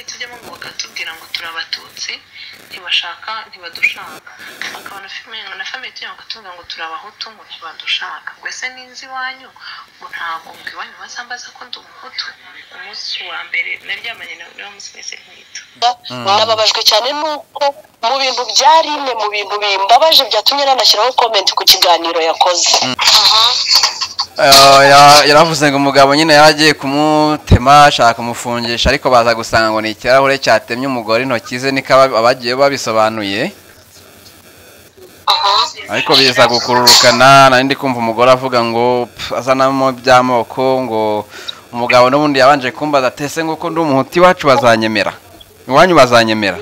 tujyamo ngo bakatubwira ngo turi abatutsi ntibashaka ntibadushaka akabona filime na famiye tujya bakatubwira ngo turi abahutu ngo ntibadushaka ngo ese ninzi iwanyu ngo ntabwo ngo iwanyu bazambaza ko ndi umuhutu umunsi wa mbere naryamanye nawe niba musinese nkita nababajwe cyane nuko mu bintu byarine mu bintu bimbabaje byatumye nanashyiraho komenti ku kiganiro yakoze yaravuze ngo umugabo nyine yaragiye kumutema ashaka kumufungisha ariko baza gusanga ngo ni ikirahure cyatemye umugore intoki ze niko aba- abagiye babisobanuye ariko biza gukururukana nari ndi kumva umugore avuga ngo "Pf, azanamo by'amoko ngo umugabo n'ubundi yabanje kumbaza atese ngo ko ndi umuhuti iwacu bazanyemera iwanyu bazanyemera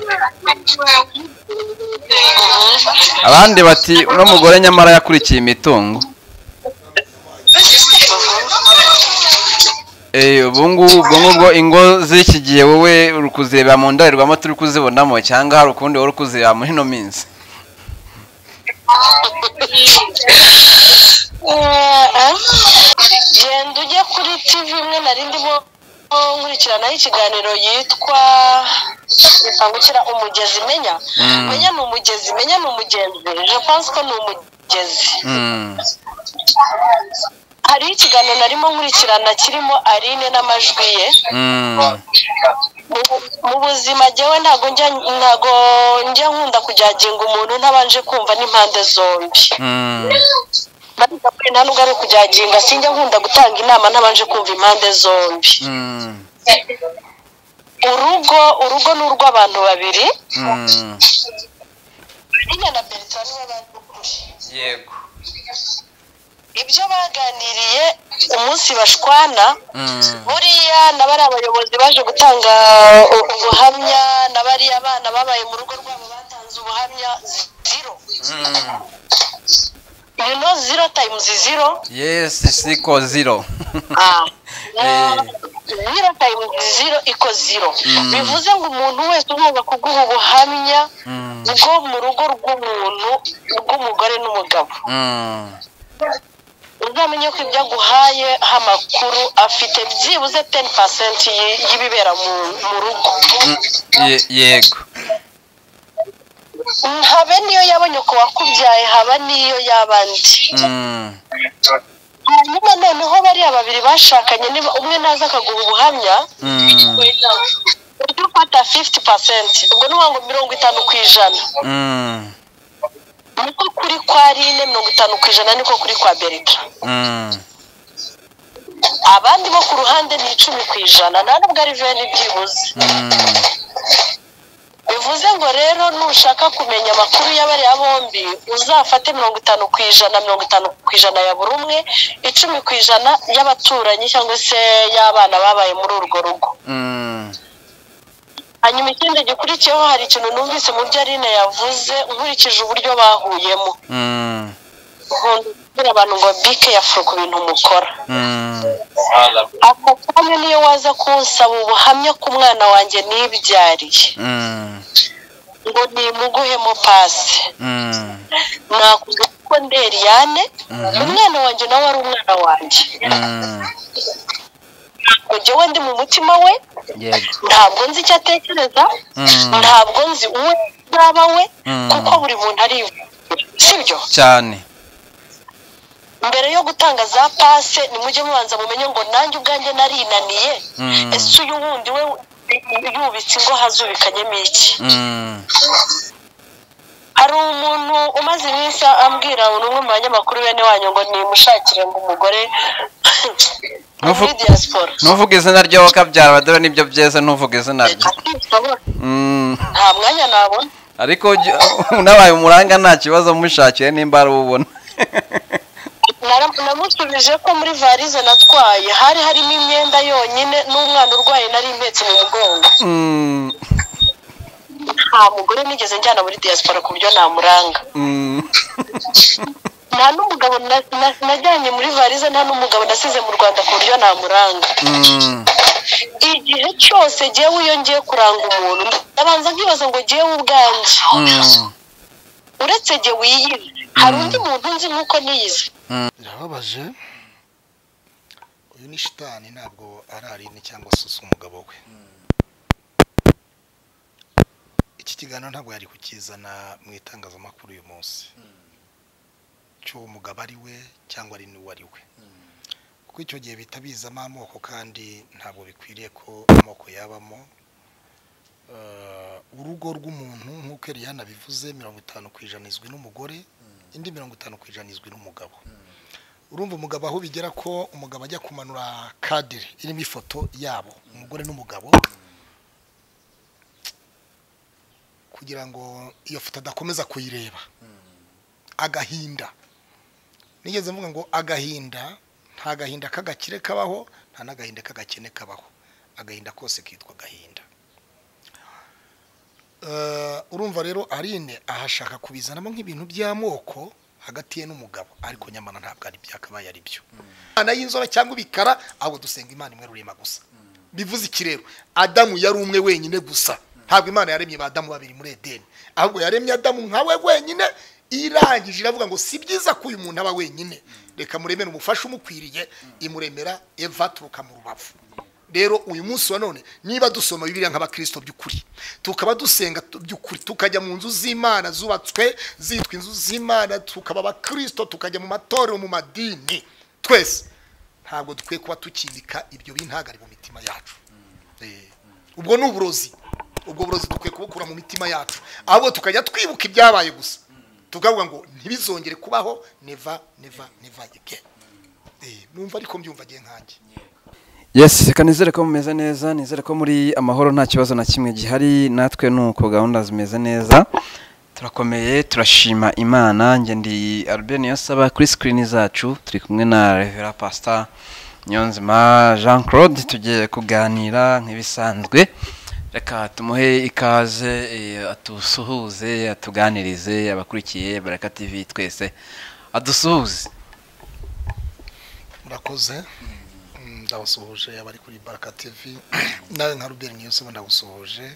abandi bati uno mugore nyamara yakurikiye imitungo Eh, ubu ngubu ubwo ngubwo ingo z'iki gihe wowe uri kuzireba mu ndorerwamo turi kuzibonamo cyangwa hari ukundi wari uri kuzireba muri ino minsi genda ujye kuri tv imwe nari ndimo nkurikiranaho ikiganiro yitwa gukangukira umugezi menya Mm. menya ni umugezi menya ni umugenzi je pense ko ni umugezi Mm. hariho ikiganiro narimo nkurikirana kirimo aline n'amajwi ye Mm. Mu- mu buzima jyewe ntago njya ntago njya nkunda kujyaginga umuntu ntabanje kumva n'impande zombi Mm. Bariya kuri nta nubwo ari ukujyaginga sinjya nkunda gutanga inama ntabanje kumva impande zombi Mm. urugo urugo ni urw'abantu babiri Mm. Aline na Bertrand nibo bazi ukuri yego ibyo baganiriye umunsi bashwana Mm. buriya nabo ari abayobozi baje gutanga u- ubuhamya n'abariya bana babaye mu rugo rwabo batanze ubuhamya ziro Mm. you know zero times zero yes siko zero Ah. Eh. zero times zero iko zero Mm. bivuze ngo umuntu wese ugomba kuguha ubuhamya Mm. bwo mu rugo rw'umuntu rw'umugore n'umugabo Mm. uzamenye ko ibyo aguhaye amakuru afite byibuze 10% y- y'ibibera mu mu rugo Mm. Ye- yego habe niyo yaba nyoko wakubyaye haba niyo y'abandi Mm. hanyuma noneho bariya babiri bashakanye niba umwe naza akaguha ubuhamya Mm. ujya ufata 50 ubwo ni ukuvuga ngo mirongo itanu ku ijana Mm. niko kuri kwa rine mirongo itanu ku ijana niko kuri kwa berita Mm. abandi bo ku ruhande ni icumi ku ijana nta nubwo ari veni byibuze Mm. bivuze ngo rero nushaka kumenya amakuru y'abariya bombi uzafate mirongo itanu ku ijana mirongo itanu ku ijana ya buri umwe icumi ku ijana y'abaturanyi cyangwa se y'abana babaye muri urwo rugo Mm. hanyuma ikindi gikurikiyeho hari ikintu numvise mu byo aline yavuze nkurikije uburyo bahuyemo Mm. nkunda kubwira abantu ngo bike yafuru ku bintu mukora Mm. ako kanya niyo waza kunsaba ubuhamya ku mwana wanjye nibyariye Mm. ngo nimuguhemo pasi Mm. nakuze kuko nderiyane Mhm. umwana wanjye nawe ari umwana wanjye Mm. ngo jyewe ndi mu mutima we yego ntabwo nzi icyo atekereza Mm. ntabwo nzi uwe naba we Mm. kuko buri muntu arivura sibyo cyane mbere yo gutanga za pase nimujye mubanza mumenye ngo nanjye ubwanjye narinaniye Mm. ese uyu wundi we yubitse ingo hazubikanyemo iki Mm. hari umuntu umaze iminsi ambwira umwe mu banyamakuru bene wanyu ngo nimushakire ngo umugore Ntuvu- muri diaspora ntuvuge izina ryo kabyara abadore nibyo byeze ntuvuge izina rye Mm. nta mwanya nabona ariko ujya- unabaye umuranga nta kibazo mushakiye nimba ari ubona Nara- namusubije ko muri varize natwaye hari harimo imyenda yonyine n'umwana urwaye nari impetse mu mugongo Mm. nta mugore nigeze njyana muri diaspora ku buryo namuranga Mm. nta n'umugabo na- na- najyanye muri varize nta n'umugabo nasize mu rwanda ku buryo namuranga Mm. igihe cyose jyewe iyo ngiye kuranga umuntu ndabanza nkibaza ngo jyewe ubwanjye Mm. uretse jyewe yiyizi hari undi muntu nzi nk'uko niyizi birababaje uyu ni shitani ntabwo ari aline cyangwa se umugabo we iki kiganiro ntabwo yari kukizana mu itangazamakuru uyu munsi cy'uwo mugabo ari we cyangwa ari n'uwo ari we kuko icyo gihe bihita bizamo amoko kandi ntabwo bikwiriye ko amoko yabamo Eh, urugo rw'umuntu nk'uko eriyana bivuze mirongo itanu ku ijana izwi n'umugore indi mirongo itanu ku ijana izwi n'umugabo urumva umugabo aho bigera ko umugabo ajya kumanura kadire irimo ifoto yabo umugore n'umugabo kugira ngo iyo foto adakomeza kuyireba agahinda nigeze mvuga ngo agahinda nta gahinda k'agakire kabaho nta n'agahinda k'agakene kabaho agahinda kose kitwa agahinda Eh, urumva rero arine ahashaka kubizanamo nk'ibintu by'amoko hagati ye n'umugabo ariko nyamara ntabwo ari byo akabaye ari byo imana y'inzobe cyangwa ibikara ahubwo dusenga imana imwe rurema gusa bivuze iki rero adamu yari umwe wenyine gusa ntabwo imana yaremye ba adamu babiri muri edeni ahubwo yaremye adamu nkawe wenyine irangije iravuga ngo si byiza ko uyu muntu aba wenyine reka muremere umufasha umukwiriye imuremera eva turuka mu rubavu rero uyu munsi wa none niba dusoma bibiliya nk'abakristo by'ukuri tukaba dusenga tu- by'ukuri tukajya mu nzu z'imana zubatswe zitwa inzu z'imana tukaba abakristo tukajya mu matorero mu madini twese ntabwo dukwiye kuba tukibika ibyo bintagari mu mitima yacu Eh, ubwo ni uburozi ubwo burozi dukwiye kubukura mu mitima yacu ahubwo tukajya twibuka ibyabaye gusa tukavuga ngo ntibizongere kubaho neva neva neva again Eh, numva ariko mbyumva agiye nkanjye yes reka nizere ko mumeze neza nizere ko muri amahoro nta kibazo na kimwe gihari natwe nuko gahunda zimeze neza turakomeye turashima imana njye ndi albert niyonsaba kuri sikirini zacu turi kumwe na revera pasita nyonzima jean claude tugiye kuganira nk'ibisanzwe reka tumuhe ikaze eh, atusuhuze atuganirize abakurikiye baraka tv twese adusuhuze murakoze Mm, ndabasuhuje abari kuri baraka tv nawe nka ruberi niyose ndagusuhuje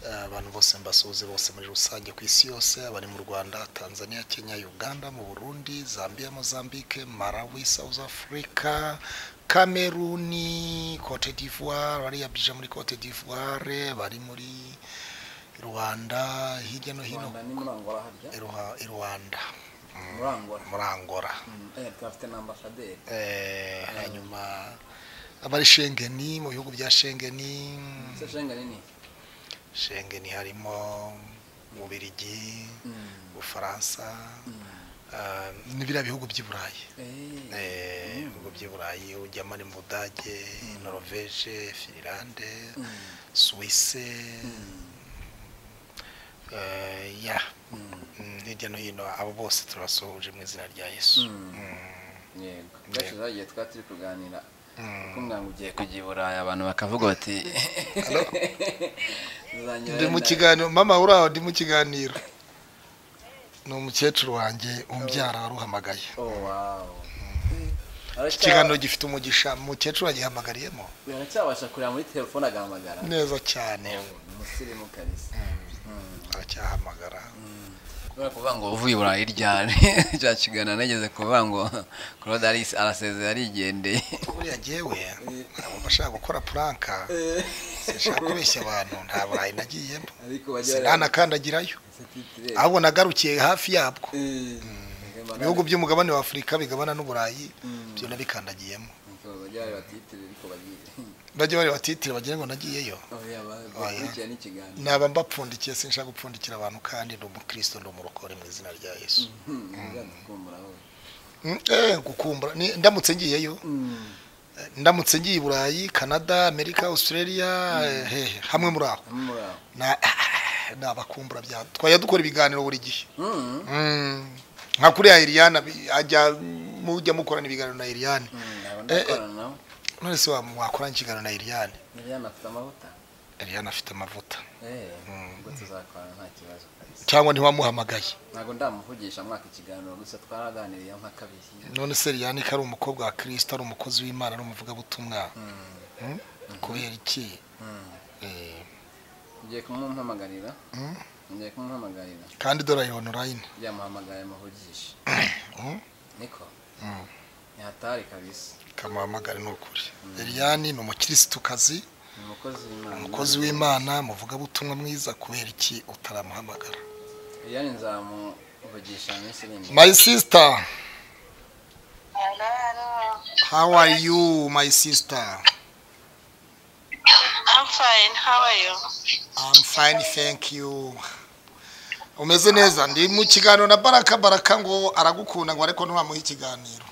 Eh, abantu bose mbasuhuze bose muri rusange ku isi yose abari mu rwanda tanzania kenya uganda mu burundi zambia mozambique malawi south africa kameruni cote d'ivoire bariya bija muri cote d'ivoire bari muri rwanda hirya no hino rwanda ni muri angola harya i Ruha- i rwanda Mm, muri angola muri angola Mm, eh, turafite na ambasaderi Eh, hanyuma abari shengeni mu bihugu bya shengeni se shengeni ni shengeni harimo ububirigi ubufaransa eh, ni biriya bihugu by'i burayi Eh, Eh, ibihugu by'i burayi ujyamo ari mu budage norvege finlande suwise eh, ya Mm, hirya no hino abo bose turabasuhuje mu izina rya yesu yego kenshi zagiye twari turi kuganira Mm. kumbwira ngo ugiye kujya i burayi abantu bakavuga bati uzanyura ndi mu wenda- kiganiro mama uraho ndi mu kiganiro ni umukecuru wanjye umubyara waruhamagaye Oh, wow. iki kiganiro gifite umugisha umukecuru yagihamagariyemo baracyabasha kureba muri telefone agahamagara neza cyane umusirimu kabisa aracyahamagara kubera kuvuga ngo uvuye i burayi ryari cya kiganiro nageze kuvuga ngo claude Alice arasezeye arigendeye buriya jyewe ntabwo ashaka gukora puranka sinshaka kubeshya abantu nta burayi nagiyemo ariko bajya sinanakandagirayo bareba- ahubwo nagarukiye hafi yabwo Eh, ibihugu by'umugabane wa afurika bigabana n'uburayi byo nabikandagiyemo Ngo bajye bareba titire ariko bagire. bajya bareba titire bagira ngo nagiyeyo Oya, ba- Oya. bakurikirana ikiganiro. naba mbapfundikiye sinshaka gupfundikira abantu kandi ndi umukristo ndi umurokore mu izina rya yesu Hmm, bizadukumburaho. Mm, eh, gukumbura ni- ndamutse ngiyeyo Hmm, eh, ndamutse ngiye i burayi canada amerika australia eh, hehe hamwe muri aho hamwe muri aho. Na- nabakumbura bya twajya dukora ibiganiro buri gihe Hmm, Mm, nka kuri ya iriyana bi- ajya mujya mukorana ibiganiro na iriyane hmm, ntabwo Eh, eh. ndakorana nawe. none se wa- wakorana ikiganiro na iriyane Liliane afite amavuta. iriyane afite amavuta Eh, ubwo tuzakorana nta kibazo kabisa. cyangwa ntiwamuhamagaye ntabwo ndamuvugisha mwaka ikiganiro gusa twaraganiriye nka kabiri none se iriyane ko ari umukobwa wa kirisito ari umukozi w'imana ari umuvugabutumwa Mm? kubera iki Eh, ngiye kumumpamagarira Mm. ngiye kumumpamagarira kandi dore iyo onorayini byamuhamagaye muvugishe Mm. niko Mm. ntihatari kabisa kamuhamagare ni ukuri eliyani ni umukirisitu kazi umukozi w'imana umukozi w'imana muvugabutumwa mwiza kubera iki utaramuhamagara yani nzamuvugisha minsi iri imbere my sister how are you my sister I'm fine, how are you? I'm fine thank you umeze neza ndi mu kiganiro na baraka baraka ngo aragukunda ngo ariko ntiwamuhe ikiganiro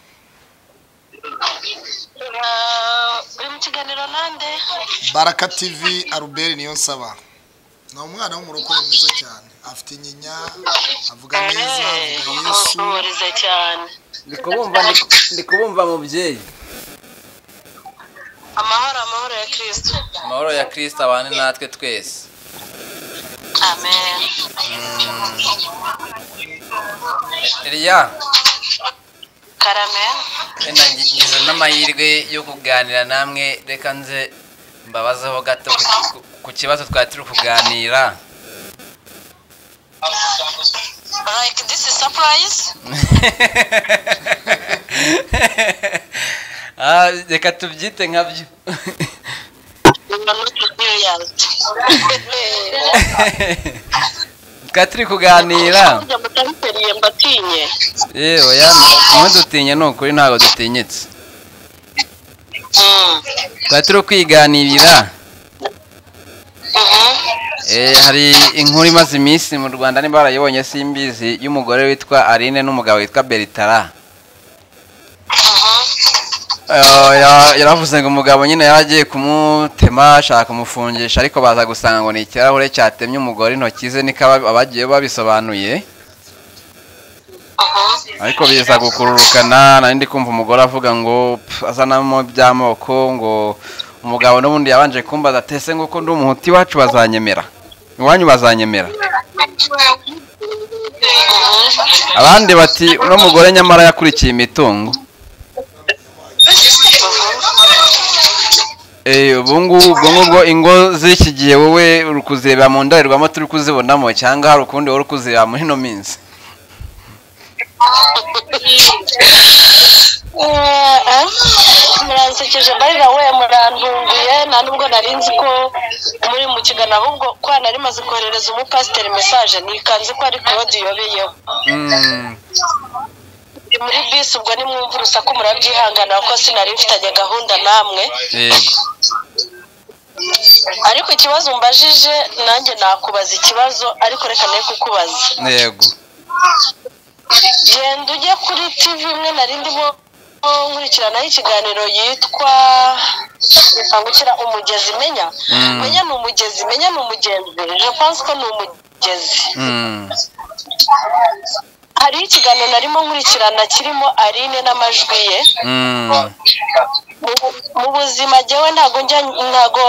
Uh, uri mu kiganiro nande baraka tv aruberi niyo nsaba ni umwana w'umurokore mwiza cyane afite inyinya avuga neza avuga yesu uhuriza cyane ndi kubumva ndi- ndi kubumva mubyeyi amahoro amahoro ya kristo amahoro ya kirisita abane natwe twese amen eriya karame wenda ngi- ngize n'amahirwe yo kuganira namwe reka nze mbabazeho gato ku- ku- ku kibazo twari turi kuganira like this is surprise Ah, reka tubyite nkabyo you are not serious twari turi kuganira burya mutabiseriye mbatinye yewe ya mwe dutinye ni ukuri ntabwo dutinyitse Mm. tuba turi kwiganirira Mhm. Eh, hari inkuru imaze iminsi mu rwanda niba barayibonye simbizi y'umugore witwa aline n'umugabo witwa beritara Eh, ya- yaravuze ngo umugabo nyine yari agiye kumutema ashaka kumufungisha ariko baza gusanga ngo ni ikirahure cyatemye umugore intoki ze niko aba- abagiye babisobanuye ariko biza gukururukana nari ndi kumva umugore avuga ngo "Pf, azanamo by'amoko ngo umugabo n'ubundi yabanje kumbaza atese ngo ko ndi umuhuti iwacu bazanyemera iwanyu bazanyemera abandi bati uno mugore nyamara yakurikiye imitungo Eh, ubu ngubu ubwo ngubwo ingo z'iki gihe wowe uri kuzireba mu ndorerwamo turi kuzibonamo cyangwa hari ukundi wari uri kuzireba muri ino minsi Eh, eh. muransekeje barira we murantunguye nta nubwo nari nzi ko muri mu kiganiro ahubwo ko nari maze koherereza umupasiteri mesaje nikanze ko ari korodiyo biyeho Mm, Ndi muri bisi ubwo nimwumva urusaku murabyihangana kuko sinari mfitanye gahunda namwe yego ariko ikibazo mbajije nanjye nakubaza ikibazo ariko reka ne kukubaza yego genda ujye kuri tv imwe nari ndimo nkurikiranaho ikiganiro yitwa nkangukira umugezi menya Mm. menya ni umugezi menya ni umugenzi je pense ko ni umugezi Mm, hariho ikiganiro narimo nkurikirana kirimo arine n'amajwi ye mm, Mu- mu buzima jyewe ntago njya ntago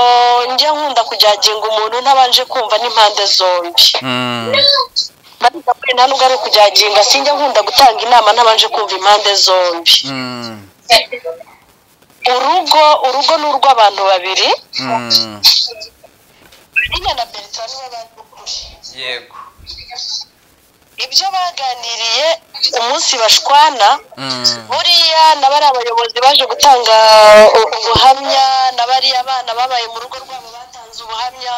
njya nkunda kujyaginga umuntu ntabanje kumva n'impande zombi mm, bariga kuri nta nubwo ari ukujyaginga sinjya nkunda gutanga inama ntabanje kumva impande zombi mm, urugo urugo ni urw'abantu babiri mm. Iriya na Bertrand niwe bazi ukuri. yego ibyo baganiriye umunsi bashwana Mm. buriya nabo ari abayobozi baje gutanga u- ubuhamya n'abariya abana babaye mu rugo rwabo batanze ubuhamya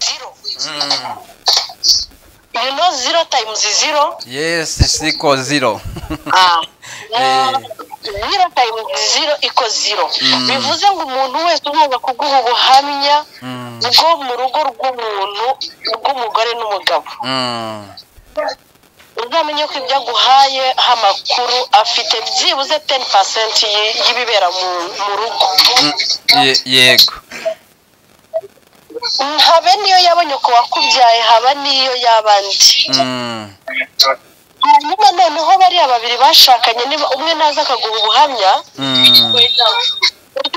zero Mm. you know zero times zero yes siko zero Ah. Eh. zero times zero iko zero Mm. bivuze ngo umuntu wese ugomba kuguha ubuhamya Mm, bwo mu rugo rw'umuntu rw'umugore n'umugabo mm, uzamenye ko ibyo aguhaye amakuru afite byibuze teni pasenti y'ibibera mu mu rugo mm, ye- yego habe niyo yaba nyoko wakubyaye haba n'iyo y'abandi Mm, hanyuma noneho bariya babiri bashakanye niba umwe naza akaguha ubuhamya mm, ujya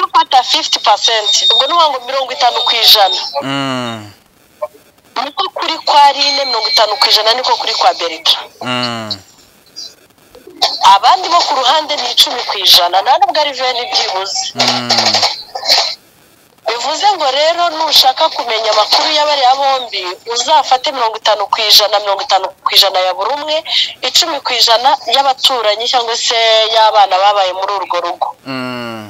ufata fifiti pasenti ubwo ni ngo mirongo itanu ku ijana mm, niko kuri kwa rine mirongo itanu ku ijana niko kuri kwa berita mm, abandi bo ku ruhande ni icumi ku ijana nta nubwo ari veni byibuze mm. bivuze ngo rero nushaka kumenya amakuru y'abariya bombi uzafate mirongo itanu ku ijana mirongo itanu ku ijana ya buri umwe icumi ku ijana y'abaturanyi cyangwa se y'abana babaye muri urwo rugo Mm,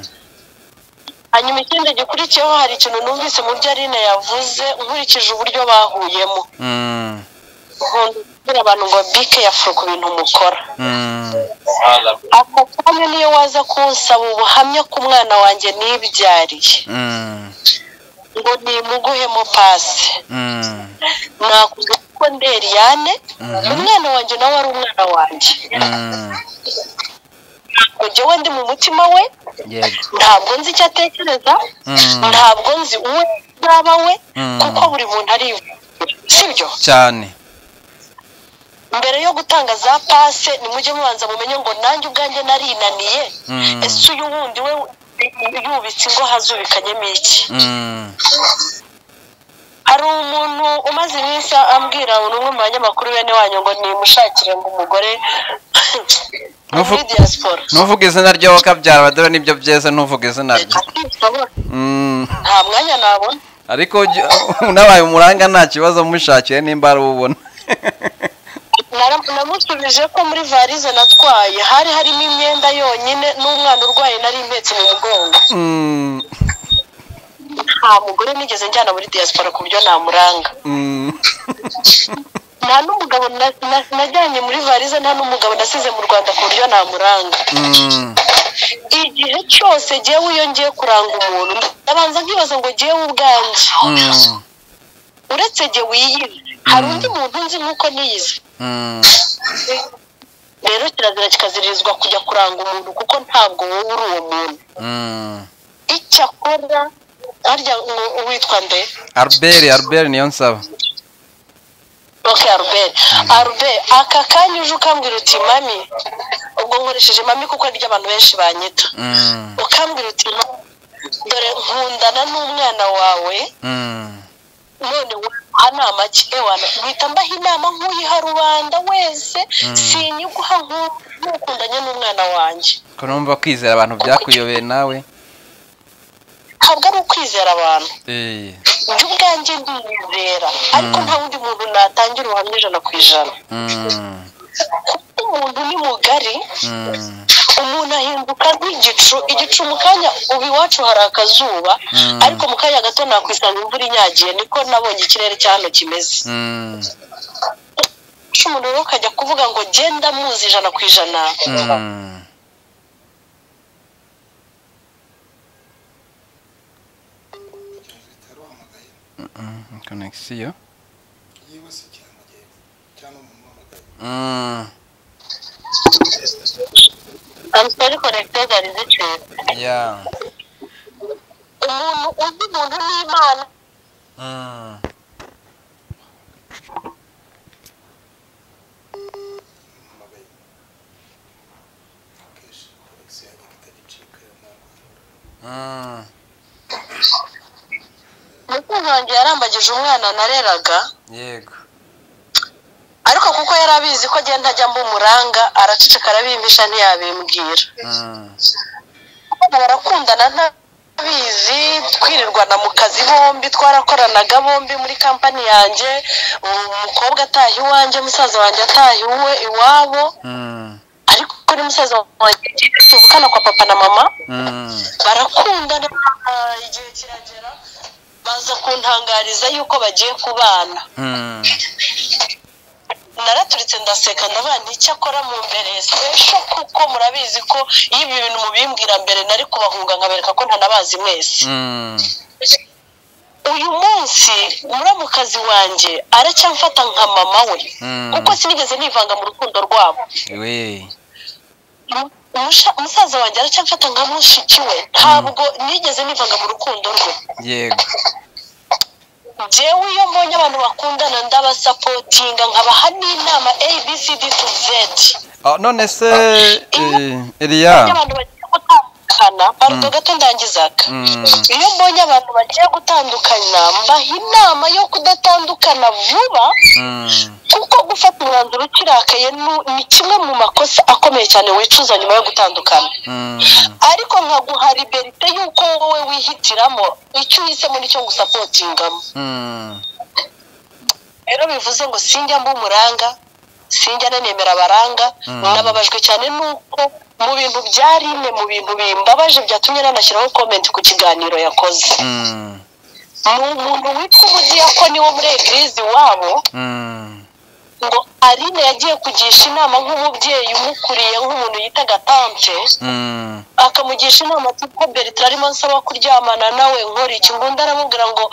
hanyuma ikindi gikurikiyeho hari ikintu numvise mu byo arine yavuze nkurikije uburyo bahuyemo Mm, nkunda kubwira abantu ngo bike yafura ku bintu mukora mm, ako kanya niyo waza kunsaba ubuhamya ku mwana wanjye nibyariye mm, ngo nimuguhemo pasi mm, nakuze kuko nderiyane umwana wanjye nawe ari umwana wanjye mm. ngo njyewe ndi mu mutima we yego ntabwo nzi icyo atekereza Mm. ntabwo nzi uwe yaba we Mm. kuko buri muntu arivura sibyo cyane mbere yo gutanga za pase nimujye mubanza mumenye ngo nanjye ubwanjye narinaniye Mm. ese uyu wundi we yubitse ingo hazubikanyemo iki Mm, hari umuntu umaze iminsi ambwira umwe mu banyamakuru bene wanyu ngo nimushakire ngo umugore Ntuvu- muri diyasporo ntuvuge izina ry'uwo kabyara badore nibyo byeze ntuvuge izina rye Mm, nta mwanya nabona ariko ujya- unabaye umuranga nta kibazo mushakiye nimba ari ubona Nara- namusubije ko muri varize natwaye hari harimo imyenda yonyine n'umwana urwaye nari impetse mu mugongo Mm, nta mugore nigeze njyana muri diyasporo ku buryo namuranga mm, nta n'umugabo na- na- najyanye muri varize nta n'umugabo nasize mu rwanda ku buryo namuranga mm, igihe cyose ngewe iyo ngiye kuranga umuntu ndabanza nkibaza ngo ngewe ubwanjye mm, uretse ngewe yiyizi hari undi muntu nzi nk'uko niyizi mm, rero kirazira kikaziririzwa kujya kuranga umuntu kuko ntabwo wowe uri uwo muntu mm. icyakora harya ngo uwitwa nde albert albert niyo nsaba ok aruberi aruberi aka kanya uje ukambwira uti mami ubwo nkoresheje mami kuko niryo abantu benshi banyita Mm, ukambwira uti "Mami, dore nkundana n'umwana wawe mm, none waha nama ki ewana guhita mbaha inama nk'uyiha rubanda wese sinyiguha nk'u- nk'ukundanye n'umwana wanjye ko numva kwizera abantu byakuyobeye nawe ntabwo ari ukwizera abantu Eh, njye ubwanjye ndizera ariko nta wundi muntu natangira ubuhamya ijana ku ijana mm, kuko umuntu ni mugari mm, umuntu ahinduka nk'igicu igicu mu kanya ubu iwacu hari akazuba Mm. ariko mu kanya gato nakwisanga imvura inyagiye niko nabonye ikirere cya hano kimeze mm, guca umuntu rero ukajya kuvuga ngo genda muzi ijana ku ijana mm. Mm, connexion Mm, amusitari korekiteri zari ziciye yeah. umuntu uzi umuntu n'imana Mm. Mm, umukunzi wanjye yarambagije umwana nareraga yego ariko kuko yari abizi ko agenda ajya mbumuranga araceceka arabimpisha ntiyabimbwira Mm, Abana barakundana ntabizi twirirwana mu kazi bombi twarakoranaga bombi muri kampani yanjye umukobwa ataha iwanjye musaza wanjye ataha iwe iwabo mm, ariko kuri musaza wanjye tuvukana kwa papa na mama mm, barakundana ah, igihe kiragera baza kuntangariza yuko bagiye kubana mm, naraturitse ndaseka ndavuga nti icyakora mu mbere sesho kuko murabizi ko iyo ibi bintu mubimbwira mbere nari kubahunga nkabereka ko ntanabazi mwese mm, uyu munsi muramukazi wanjye aracyamfata nka mama we Mm. kuko sinigeze nivanga mu rukundo rwabo we Mu- umusha- umusaza wanjye aracyamfata nka mushiki we ntabwo nigeze nivanga mu rukundo rwe yego njyewe iyo mbonye abantu bakundana ndabasapotinga nkabaha n'inama abcd to z Ah, none se eh, Eliya abantu bagiye gutandukana barudo gato ndangizaga Mm. iyo mbonye abantu bagiye gutandukana mbaha inama yo kudatandukana vuba Mm, kuko gufata umwanzuro ukirakaye nu- ni kimwe mu makosa akomeye cyane wicuza nyuma yo gutandukana mm, ariko nkaguha liberite y'uko wowe wihitiramo icyo uhisemo nicyo ngusapotingamo mm, rero bivuze ngo sinjya mbumuranga sinjya nanemera abaranga Mm. nababajwe cyane nuko mu bintu bya rine mu bintu bimbabaje byatumye nanashyiraho komenti ku kiganiro yakoze Mm. ni umuntu witwa umudiyakoni wo muri egirizi iwabo Mm. ngo arine yagiye kugisha inama nk'umubyeyi umukuriye nk'umuntu yitaga tante Mm. akamugisha inama ati ko bertrand arimo nsaba kuryamana nawe nkora iki ngo undi aramubwira ngo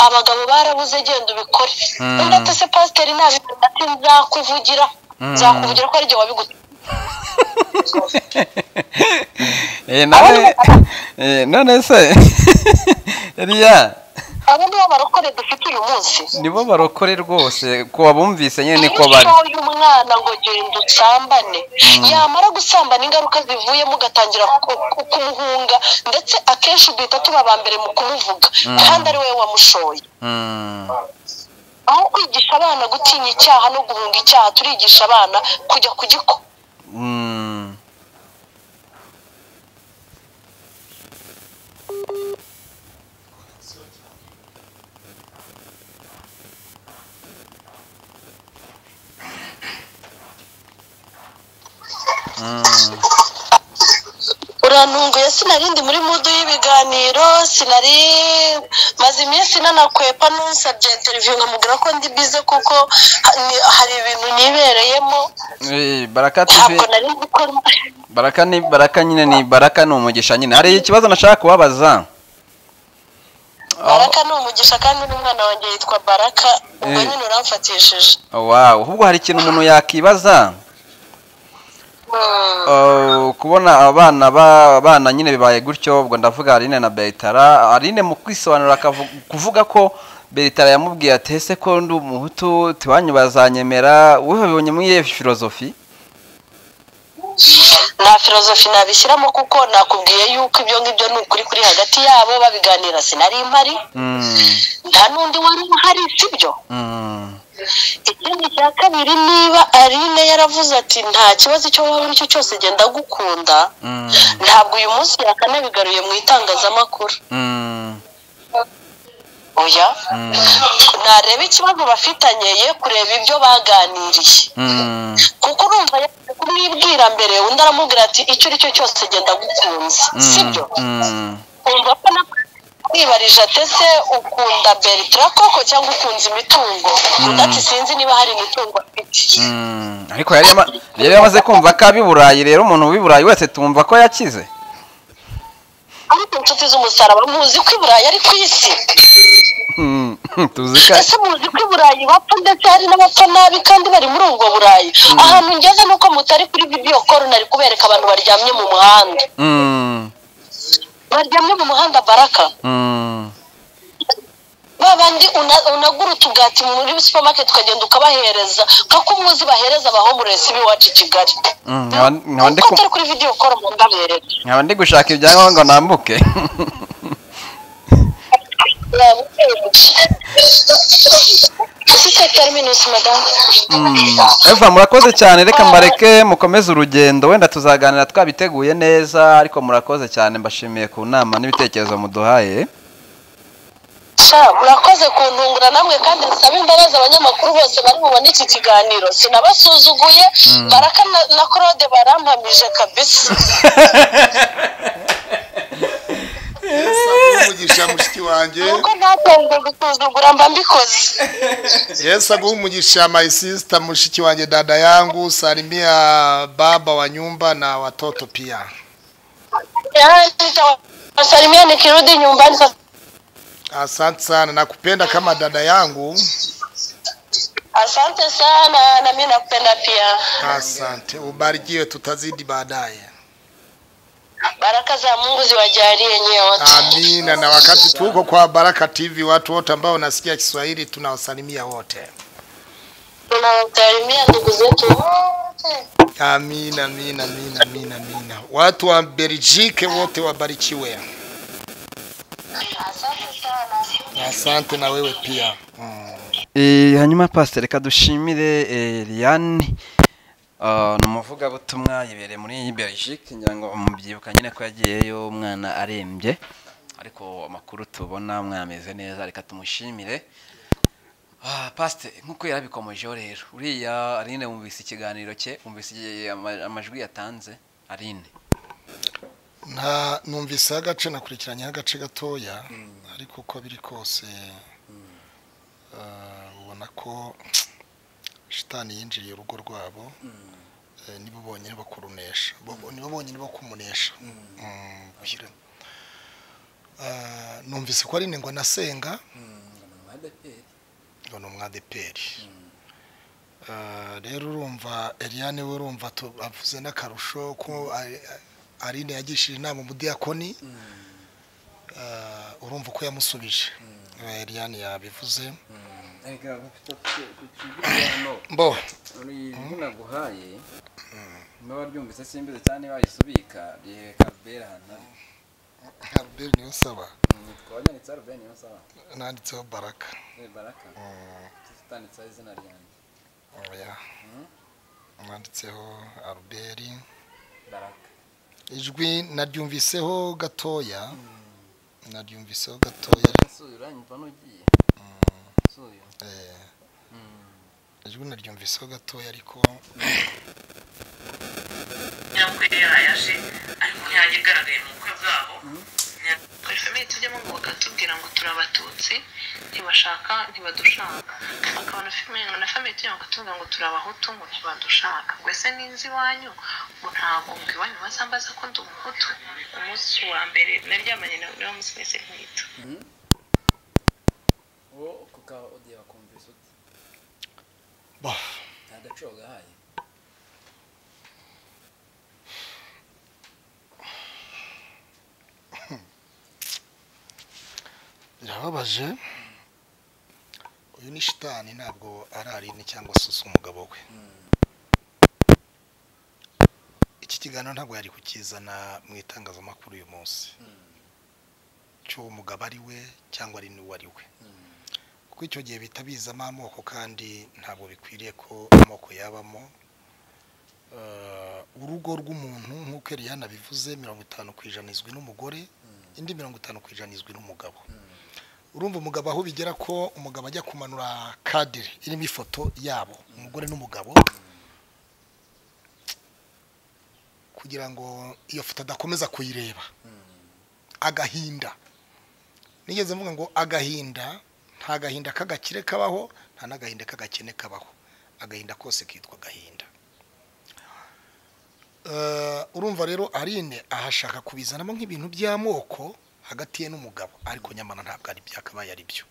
abagabo barabuze genda ubikore Mm. undi ati se pasiteri ntabikora ati nzakuvugira Mm. nzakuvugira ko ari jye wabigutuye Eh, none eh, none se Eliya abo ni bo barokore dufite uyu munsi nibo barokore rwose ko wabumvise nyine niko iyo bari utoye umwana ngo genda usambane yamara gusambana ingaruka zivuyemo ugatangira ku- ku- kumuhunga ndetse akenshi duhita tuba ba mbere mu kumuvuga kandi ari wowe wamushoye Mm. aho kwigisha abana gutinya icyaha no guhunga icyaha turigisha abana kujya kugikora Mm. urantunguye sinari ndi muri mudu y'ibiganiro sinari maze iminsi nanakwepa n'usabye interiviyu nkamubwira ko ndi bize kuko ha- ni- hari ibintu nibereyemo Eh, baraka TV ntabwo nari gukora baraka ni baraka nyine ni baraka ni umugisha nyine hari ikibazo nashaka kubabaza baraka ni umugisha kandi n'umwana wanjye yitwa baraka ubwo Eh. nyine uramfatishije wawu ahubwo hari ikintu umuntu yakibaza Uh, kubona abana ba- abana nyine bibaye gutyo ubwo ndavuga Aline na Bertara Aline mu kwisobanura akavu- kuvuga ko Bertara yamubwiye ati ese ko ndi umuhutu tiwanyu bazanyemera wowe wabibonye muri iyo filozofi nta filozofi nabishyiramo kuko nakubwiye yuko ibyo ngibyo ni ukuri kuri hagati yabo babiganira sinari mpari Mm, nta n'undi wari uhari sibyo mm, ikindi cya kabiri niba aline yaravuze ati nta kibazo icyo waba uri cyo cyose genda gukunda mm, ntabwo uyu munsi yakanabigaruye mu itangazamakuru mm, oya Mm. nareba ikibazo bafitanye ye kureba ibyo baganiriye mm, kuko urumva yaje kumwibwira mbere undi aramubwira ati icyo ari cyo cyose genda gukunze sibyo mm, umva ko na kwibarije atese ukunda bertira koko cyangwa ukunda imitungo undi ati sinzi niba hari imitungo afite mm. ariko yari yama- yari yamaze kumva ko ab'i Burayi rero umuntu w'i Burayi wese tumva ko yakize ariko inshuti z'umusaraba muzi ko i burayi ari ku isi Mm, tuzi ko ese muzi ko i burayi bapfa ndetse hari n'abapfa nabi kandi bari muri ubwo burayi ahantu ngeze ni uko mutari kuri bibiyo koru nari kubereka abantu baryamye mu muhanda Mm, baryamye mu muhanda baraka mm, ba bandi una- unagura utugati muri supermarket ukagenda ukabahereza kako muzi bahereza abahomuresi b'iwacu i kigali mm. nkaba nkaba ndi ko ku- atari kuri video kora mu ndaberera nkaba ndi gushaka ibyangombwa nambuke ufite terminus madame eva murakoze cyane reka mbareke mukomeze urugendo wenda tuzaganira twabiteguye neza ariko murakoze cyane mbashimiye ku nama n'ibitekerezo muduhaye sha murakoze kuntungura namwe kandi nsaba imbabazi abanyamakuru bose bari bubone iki kiganiro sinabasuzuguye baraka na- na claude barampamije kabisa yesu umugisha mushiki wanjye nuko ntatanzwe gusuzugura mba mbikoze yesu aguha umugisha my sister mushiki wanjye dada yangu salimia baba wa nyumba na watoto pia Yaani, nitawasalimia nikirudi nyumbani sasa asante sana nakupenda kama dada yangu Asante sana na mimi nakupenda pia. asante ubarikiwe tutazidi baadaye Baraka za Mungu ziwajalie nyote. amina na wakati tuko kwa baraka tv watu wote ambao wanasikia kiswahili tunawasalimia wote Tunawasalimia ndugu zetu wote. amina amina amina amina amina watu wa belgike wote wabarikiwe Asante sana. asante na wewe pia Eh, hanyuma pasiteri reka dushimire eh, Liliane Ah, ni umuvugabutumwa yibereye muri Belgique ngira ngo mubyibuka nyine ko yagiyeyo umwana arembye ariko amakuru tubona mwameze neza reka tumushimire Ah, pasiteri nk'uko yarabikomejeho rero uriya Aline wumvise ikiganiro cye wumvise igihe ama- amajwi yatanze Aline nta numvise agace nakurikiranyeho agace gatoya ariko uko biri kose eh, ubona ko shitani yinjiriye urugo rwabo eh, nibo bonyine bakurunesha Bo- nibo bonyine bakumunesha Mm, ushyire. Eh, numvise ko ari ngo nasenga ngo ni umwadeperi Eh, rero urumva eliane we urumva tu- avuze n'akarusho ko ari- arine yagishije inama umudiyakoni Eh, urumva uko yamusubije Eh, eliane yabivuze reka kukibwirano mbo ijwi naguhaye niba waryumvise simbizi cyane wayisubika ryereka rubera ahantu ari haruberi niyo nsaba Mm, twabanyanditseho rubera niyo nsaba nanditseho baraka Eh, baraka tutanditseho izina ryanjye oya nanditseho aruberi baraka ijwi naryumviseho gatoya naryumviseho gatoya suyu uranyumva n'ugiye suyu eh, ijwi naryumviseho gatoya ariko nyabukwe yaje ariko ntiyajya igaragaye mu bukwe bwabo buri famiye tujyamo ngo bakatubwira ngo turi abatutsi ntibashaka ntibadushaka akabona famiye na famiye tujyamo bakatubwira ngo turi abahutu ngo ntibadushaka mbese ninzi iwanyu ngo ntabwo ngo iwanyu bazambaza ko ndi umuhutu umunsi wa mbere naryamanye nawe niwo munsi wese nkita uwo kuka odiye bakumvise uti bah nta gaciro gahaye birababaje uyu ni shitani ntabwo ari arini cyangwa se usa umugabo we iki kiganiro ntabwo yari kukizana mu itangazamakuru uyu munsi cy'uwo mugabo ari we cyangwa ari n'uwo ari we kuko icyo gihe bihita bizamo amoko kandi ntabwo bikwiriye ko amoko yabamo Eh, urugo rw'umuntu nk'uko Eliane abivuze mirongo itanu ku ijana izwi n'umugore indi mirongo itanu ku ijana izwi n'umugabo urumva umugabo aho bigera ko umugabo ajya kumanura kadire irimo ifoto yabo umugore n'umugabo kugira ngo iyo foto adakomeza kuyireba agahinda nigeze mvuga ngo agahinda nta gahinda k'agakire kabaho nta n'agahinda k'agakene kabaho agahinda kose kitwa agahinda Eh, urumva rero arine ahashaka kubizanamo nk'ibintu by'amoko hagati ye n'umugabo ariko nyamara ntabwo ari byakabaye ari byo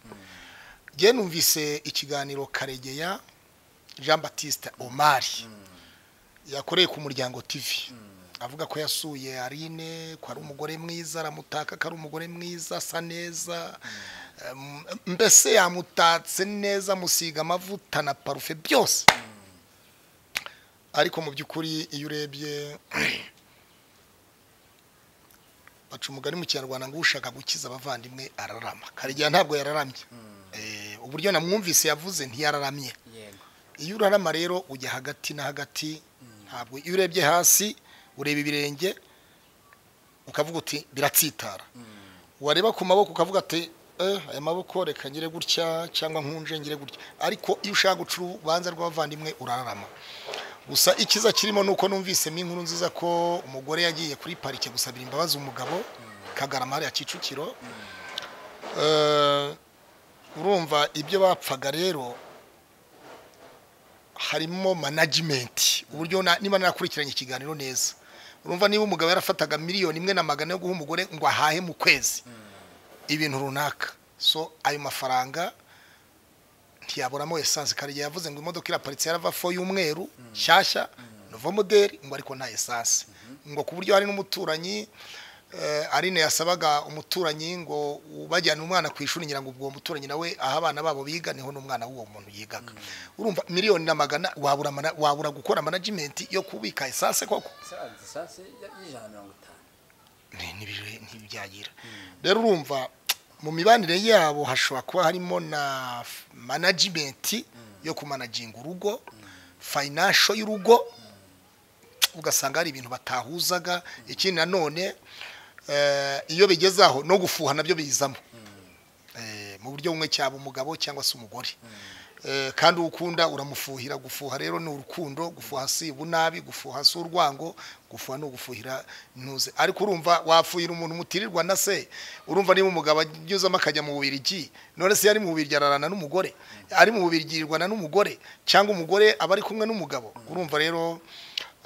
njye numvise ikiganiro karegeya jean batiste omari yakoreye ku muryango tv avuga ko yasuye arine ko ari umugore mwiza aramutaka ko ari umugore mwiza asa neza Em, mbese yamutatse neza amusiga amavuta na parufe byose ariko mu by'ukuri iyo urebye baca umugani mu kinyarwanda ngo ushaka gukiza abavandimwe ararama karegeya ntabwo yararamye Eh, uburyo namwumvise yavuze ntiyararamye yego iyo urarama rero ujya hagati na hagati ntabwo iyo urebye hasi ureba ibirenge ukavuga uti biratsitara wareba ku maboko ukavuga ati "Eh, aya maboko reka ngire gutya cyangwa nkunje ngire gutya ariko iyo ushaka guca urubanza rw'abavandimwe urararama gusa ikiza kirimo ni uko numvisemo inkuru nziza ko umugore yagiye kuri parike gusabira imbabazi umugabo kagarama hariya kicukiro Eh, urumva ibyo bapfaga rero harimo management uburyo na- niba nakurikiranye ikiganiro neza urumva niba umugabo yarafataga miliyoni imwe na magana yo guha umugore ngo ahahe mu kwezi ibintu runaka so ayo mafaranga ntiyaburamo esanse karegeya yavuze ngo imodoka iraparitse yarava fo y'umweru nshyashya nova modeli ngo ariko nta esanse ngo ku buryo hari n'umuturanyi eh, arine yasabaga umuturanyi ngo bajyana umwana ku ishuri ngira ngo ubwo uwo muturanyi nawe aho abana babo biga niho n'umwana w'uwo muntu yigaga urumva miliyoni na magana wabura mana- wabura gukora management yo kubika esanse koko isazi isasi y'ijana na mirongo itanu Ni- nibije- ntibyagira rero urumva mu mibanire yabo hashobora kuba harimo na f- management yo kumanaginga urugo financial y'urugo ugasanga hari ibintu batahuzaga ikindi nanone eh, iyo bigeze aho no gufuha nabyo bizamo Eh, mu buryo bumwe cyaba umugabo cyangwa se umugore Eh, kandi uwo ukunda uramufuhira gufuha rero ni urukundo gufuha si ubunabi gufuha si urwango gufuha ni ugufuhira ntuze ariko urumva wafuhira umuntu mutirirwa na se urumva niba umugabo agezemo akajya mu bubirigi none se yari mu bubirigi ararana n'umugore ari mu bubirigi yirirwana n'umugore cyangwa umugore aba ari kumwe n'umugabo urumva rero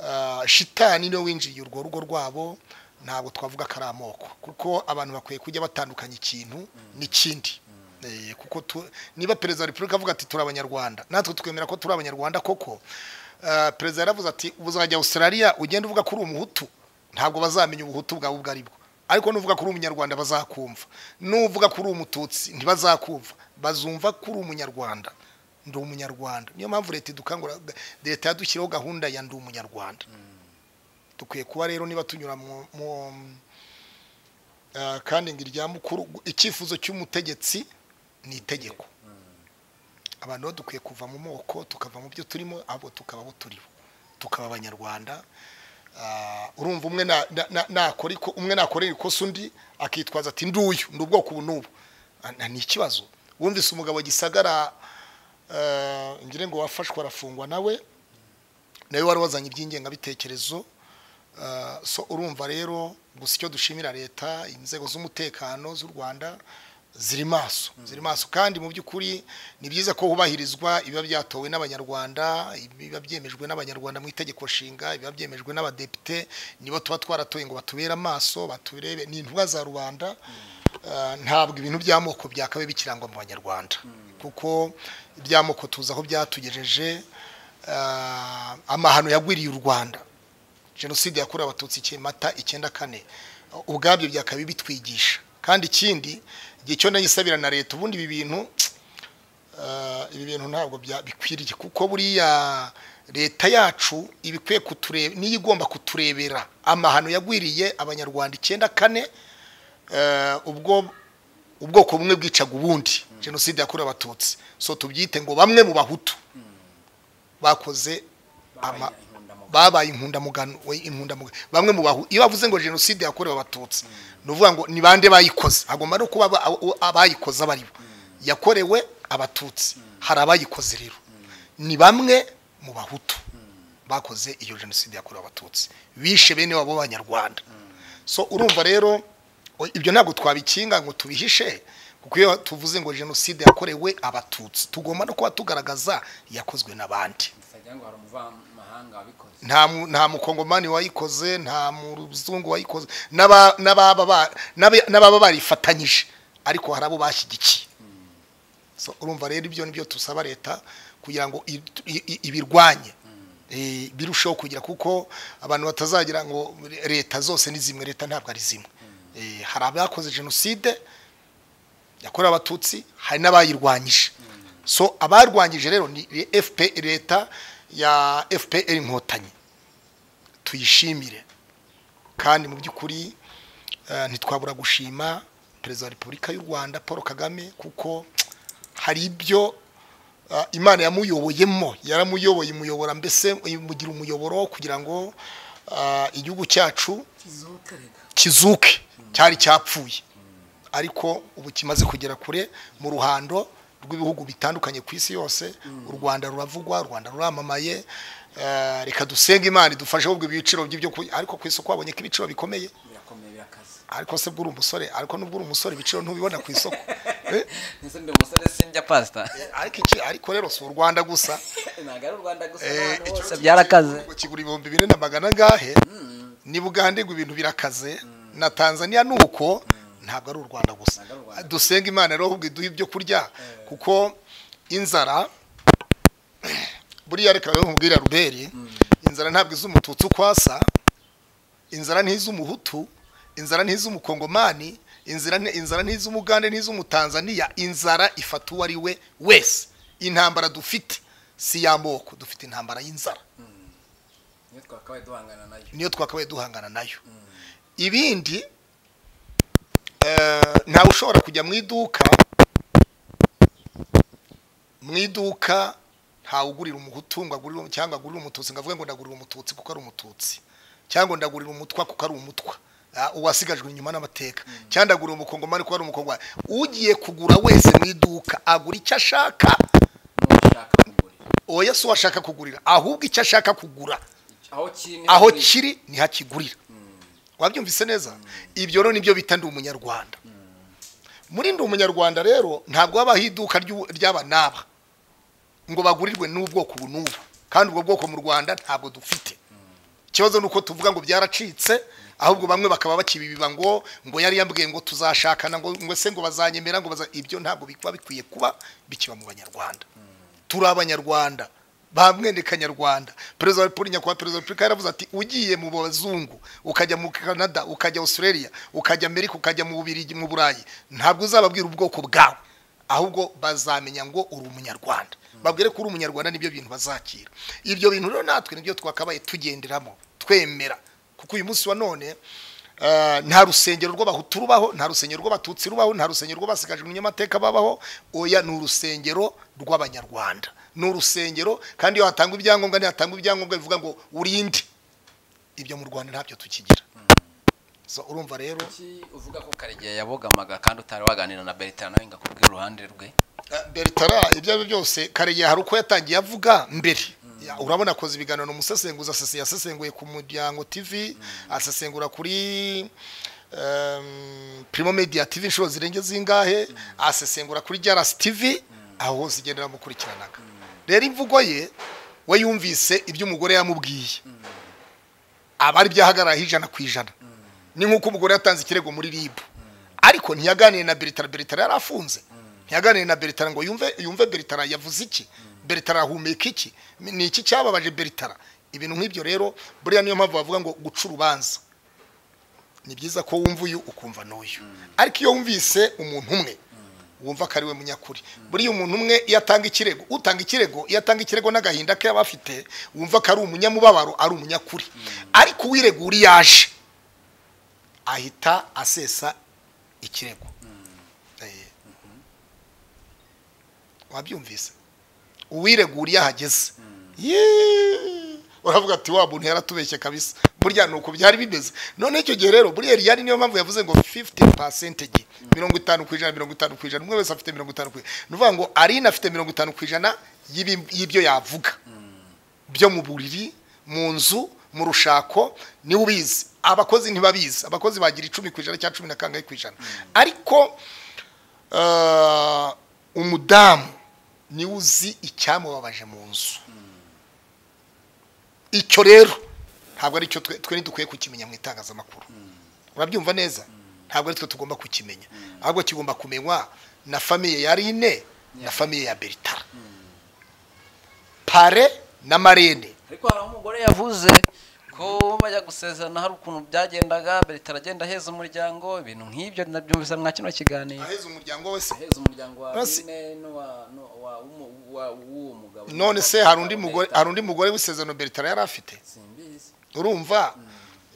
ah, shitani niwe winjiriye urwo rugo rwabo ntabwo twavuga ko ari amoko kuko abantu bakwiye kujya batandukanya ikintu n'ikindi Eh, kuko tu- niba perezida wa repubulika avuga ati turi abanyarwanda natwe twemera ko turi abanyarwanda koko ah, perezida yaravuze ati uzajya australia ugenda uvuga ko uri umuhutu ntabwo bazamenya ubuhutu bwawe ubwo ari bwo ariko nuvuga ko uri umunyarwanda bazakumva nuvuga ko uri umututsi ntibazakumva bazumva ko uri umunyarwanda ndi umunyarwanda niyo mpamvu leta idukangura leta yadushyiriyeho gahunda ya ndi umunyarwanda dukwiye kuba rero niba tunyura mu- mu Ah, kandi ngo irya mukuru icyifuzo cy'umutegetsi ni itegeko abantu rero dukwiye kuva mu moko tukava mu byo turimo abo tukaba abo turibo tukaba abanyarwanda Ah, urumva umwe na- na- na- nakora iko- umwe nakorera ikosa undi akitwaza ati nduyu ndi ubwoko ubu n'ubu Ah, na- ni ikibazo wumvise umugabo gisagara ah, ngire ngo wafashwe arafungwa nawe nawe wari wazanye iby'ingengabitekerezo Ah, so urumva rero gusa icyo dushimira leta inzego z'umutekano z'u rwanda ziri maso ziri maso kandi mu by'ukuri ni byiza ko hubahirizwa ibiba byatowe n'abanyarwanda ibiba byemejwe n'abanyarwanda mu itegeko nshinga ibiba byemejwe n'abadepite nibo tuba twaratoye ngo batubere amaso baturebe ni intumwa za rubanda Ah, ntabwo ibintu by'amoko byakabaye bikirangwa mu banyarwanda kuko iby'amoko tuzi aho byatugejeje Ah, amahano yagwiriye u rwanda jenoside yakorewe abatutsi iki mata icyenda kane ubwabyo byakabaye bitwigisha kandi ikindi igihe cyo nayisabira na leta ubundi ibi bintu ah, ibi bintu ntabwo bya- bikwiriye kuko buriya leta yacu ibikwiye kutureba niyo igomba kuturebera amahano yagwiriye abanyarwanda icyenda kane ah, ubwo ubwoko bumwe bwicaga ubundi jenoside yakorewe abatutsi so tubyite ngo bamwe mu bahutu bakoze ama- babaye inkundamugano we inkundamugano bamwe mu bahu iyo bavuze ngo jenoside yakorewe abatutsi ni ukuvuga ngo ni bande bayikoze hagomba no kuba aba- abo- abayikoze abo ari bo yakorewe abatutsi hari abayikoze rero ni bamwe mu bahutu bakoze iyo jenoside yakorewe abatutsi bishe bene wabo b'abanyarwanda so urumva rero o- ibyo ntabwo twabikinga ngo tubihishe kuko iyo tuvuze ngo jenoside yakorewe abatutsi tugomba no kuba tugaragaza yakozwe n'abandi bitagira ngo hari umuvamahanga wabikoze nta mu- nta mukongomani wayikoze nta muzungu wayikoze n'aba- n'ababa ba- n'aba- n'ababa barifatanyije ariko hari abo bashyigikiye So, urumva rero ibyo nibyo tusaba leta kugira ngo i- i- i- ibirwanye Eh, birusheho kugira kuko abantu batazagira ngo leta zose ni zimwe leta ntabwo ari zimwe Eh, hari abakoze jenoside yakorewe abatutsi hari n'abayirwanyije so abarwanyije rero ni fpr leta ya fpr inkotanyi tuyishimire kandi mu by'ukuri eh, ntitwabura gushima perezida wa repubulika y'u rwanda paul kagame kuko hari ibyo eh, imana yamuyoboyemo yaramuyoboye imuyobora mbese imugira umuyoboro kugira ngo eh, igihugu cyacu kizuke cyari cyapfuye ariko ubu kimaze kugera kure mu ruhando rw'ibihugu bitandukanye ku isi yose u rwanda ruravugwa u rwanda ruramamaye eh, reka dusenge imana idufashe ahubwo ibiciro by'ibyo kurya ariko ku isoko haboneka ibiciro bikomeye birakomeye birakaze ariko se bwo uri umusore ariko nubwo uri umusore ibiciro ntubibona ku isoko Eh, ndetse ndi umusore sinjya pasita ariko iki ariko rero si u rwanda gusa ntabwo ari u rwanda gusa Eh, n'ahantu icyo hose byarakaze ngo kigura ibihumbi bine na magana angahe ni bugande ngo ibintu birakaze na tanzania ni uko ntabwo ari u rwanda gusa Ntabwo ari u Rwanda. dusenga imana rero ahubwo iduha ibyo kurya kuko inzara buriya reka nkubwira ruberi inzara ntabwo izi umututsi uko asa inzara ntizi umuhutu inzara ntizi umukongomani inzira nti- inzara ntizi umugande ntizi umutanzaniya inzara ifata uwo ari we wese intambara dufite si y'amoko dufite intambara y'inzara niyo twakabaye duhangana nayo niyo twakabaye duhangana nayo ibindi eh, ntawe ushobora kujya mu iduka mu iduka ntawe ugurira umuhutu ngo agurire cyangwa agurire umututsi ngo avuge ngo ndagurira umututsi kuko ari umututsi cyangwa ndagurira umutwa kuko ari umutwa Ah, uwasigajwe inyuma n'amateka cyangwa ndagurira umukongomani kuko ari umukongomani ugiye kugura wese mu iduka agura icyo ashaka oya si uwashaka kugurira ahubwo icyo ashaka kugura aho kiri niho aho kiri. kiri ntihakigurira wabyumvise neza ibyo rero nibyo bita ndi umunyarwanda muri ndi umunyarwanda rero ntabwo habaho iduka ry'u- ry'aba n'aba ngo bagurirwe n'ubwoko ubu n'ubu kandi ubwo bwoko mu rwanda ntabwo dufite ikibazo ni uko tuvuga ngo byaracitse ahubwo bamwe bakaba bakibibiba ngo ngo yari yambwiye ngo tuzashakana ngo ngo se ngo bazanyemera ngo baza ibyo ntabwo bikuba bikwiye kuba bikiba mu banyarwanda turi abanyarwanda bamwende kanyarwanda perezida wa repubulika nyakubahwa perezida wa repubulika yaravuze ati ugiye mu bazungu ukajya mu canada ukajya australia ukajya amerika ukajya mu bubirigi mu burayi ntabwo uzababwira ubwoko bwawe ahubwo bazamenya ngo uri umunyarwanda babwire ko uri umunyarwanda nibyo bintu bazakira ibyo bintu rero natwe nibyo twakabaye tugenderamo twemera kuko uyu munsi wa none eh, nta rusengero rw'abahutu rubaho nta rusengero rw'abatutsi rubaho nta rusengero rw'abasigajwe n'inyamateka babaho oya ni urusengero rw'abanyarwanda ni urusengero kandi iyo hatangwa ibyangombwa ntihatangwa ibyangombwa bivuga ngo urinde ibyo mu rwanda ntabyo tukigira so urumva rero Kuki uvuga ko karegeya yabogamaga kandi utari waganira na berita nawe ngo akubwire uruhande rwe Eh, Bertara ibyo ari byo byose karegeya hari uko yatangiye avuga mbere Ya, urabona akoze ibiganiro ni umusesenguzi asese- yasesenguye ku muryango tv asesengura kuri em, primo media tv inshuro zirenze zingahe asesengura kuri jarasi tv aho hose igenda iramukurikiranaga rero imvugo ye we yumvise ibyo umugore yamubwiye aba ari byahagarara ijana ku ijana ni nk'uko umugore yatanze ikirego muri rib ariko ntiyaganiye na beritara beritara yari afunze ntiyaganiye na beritara ngo yumve yumve beritara yavuze iki beritara ahumeka iki ni iki cyababaje beritara ibintu nk'ibyo rero buriya niyo mpamvu bavuga ngo guca urubanza ni byiza ko wumva uyu ukumva n'uyu ariko iyo wumvise umuntu umwe wumva ko ari we munyakuri buriya umuntu umwe iyo atanga ikirego utanga ikirego iyo atanga ikirego n'agahinda ke yaba afite wumva ko ari umunyamubabaro ari umunyakuri ariko uwiregura iyo yaje ahita asesa ikirego Eh. wabyumvise uwiregura iyo ahageze Yee! uravuga ati wa muntu yaratubeshye kabisa burya ni uko byari bimeze none icyo gihe rero buriya riyari niyo mpamvu yavuze ngo 50 percentage mirongo itanu ku ijana mirongo itanu ku ijana umwe wese afite mirongo itanu ku ijana ni ukuvuga ngo arine afite mirongo itanu ku ijana y'ibi- y'ibyo yavuga byo mu buriri mu nzu mu rushako niwe ubizi abakozi ntibabizi abakozi bagira icumi ku ijana cyangwa cumi na kangahe ku ijana ariko eh, umudamu niwe uzi icyamubabaje mu nzu icyo rero ntabwo ari cyo twe twe ntidukwiye kukimenya mu itangazamakuru urabyumva neza ntabwo ari twe tugomba kukimenya ahubwo kigomba kumenywa na famiye ya rine na famiye ya beritara pare na marene ariko hari aho umugore yavuze ko bajya gusezerana hari ukuntu byagendaga beritara agenda aheza umuryango ibintu nk'ibyo nabyumvise mwa kino kiganiro aheza umuryango wese aheza umuryango wa Basi- Rene n'uwa- n'uwa- wa- w'umu- wa- w'uwo mugabo none se hari undi mugore hari undi mugore w'isezerano beritara yari afite simbizi urumva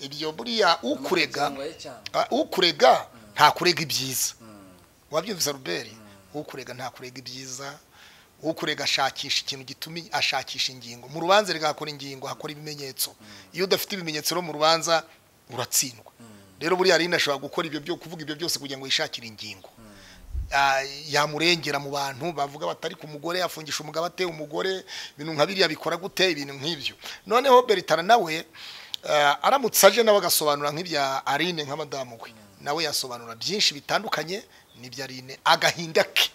ibyo buriya ukurega Umuryango we cyane Ah, ukurega ntakurega ibyiza wabyumvise ruberi ukurega ntakurega ibyiza ukurega ashakisha ikintu gituma ashakisha ingingo mu rubanza rigakora ingingo hakora ibimenyetso iyo udafite ibimenyetso rero mu rubanza uratsindwa rero buriya rino ashobora gukora ibyo byo kuvuga ibyo byose kugira ngo yishakire ingingo Ah, yamurengera mu bantu bavuga batari ku mugore yafungisha umugabo ateye umugore ibintu nka biriya bikora gute ibintu nk'ibyo noneho beritara nawe ah, aramutse aje nawe agasobanura nk'ibya arine nka madamu we nawe yasobanura byinshi bitandukanye n'ibya arine agahinda ke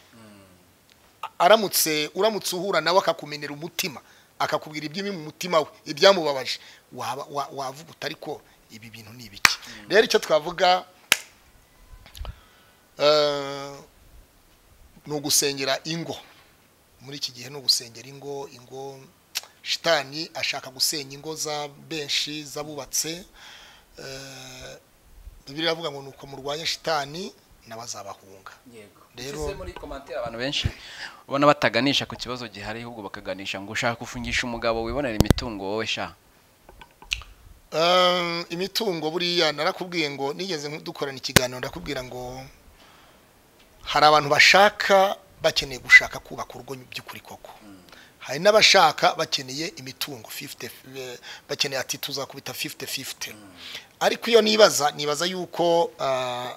aramutse uramutse uhura nawe akakumenera umutima akakubwira iby'imi mu mutima we ibyamubabaje waba- wa- wavuga utari ko ibi bintu ni ibiki rero icyo twavuga eh, ni ugusengera ingo muri iki gihe ni ugusengera ingo ingo shitani ashaka gusenya ingo za benshi z'abubatse Eh, bibiliya iravuga ngo ni uko murwanya shitani n'abazabahunga yego Rero- rero muri commentaire abantu abantu benshi ubona bataganisha ku kibazo gihari ahubwo bakaganisha ngo ushaka gufungisha umugabo wibonera imitungo wowe sha Eh, imitungo buriya narakubwiye ngo nigeze dukorana ikiganiro ndakubwira ngo hari abantu bashaka bakeneye gushaka kubaka urugo by'ukuri koko hari n'abashaka bakeneye imitungo 50 eh, bakeneye ati tuzakubita 50 50 ariko iyo nibaza nibaza yuko ah,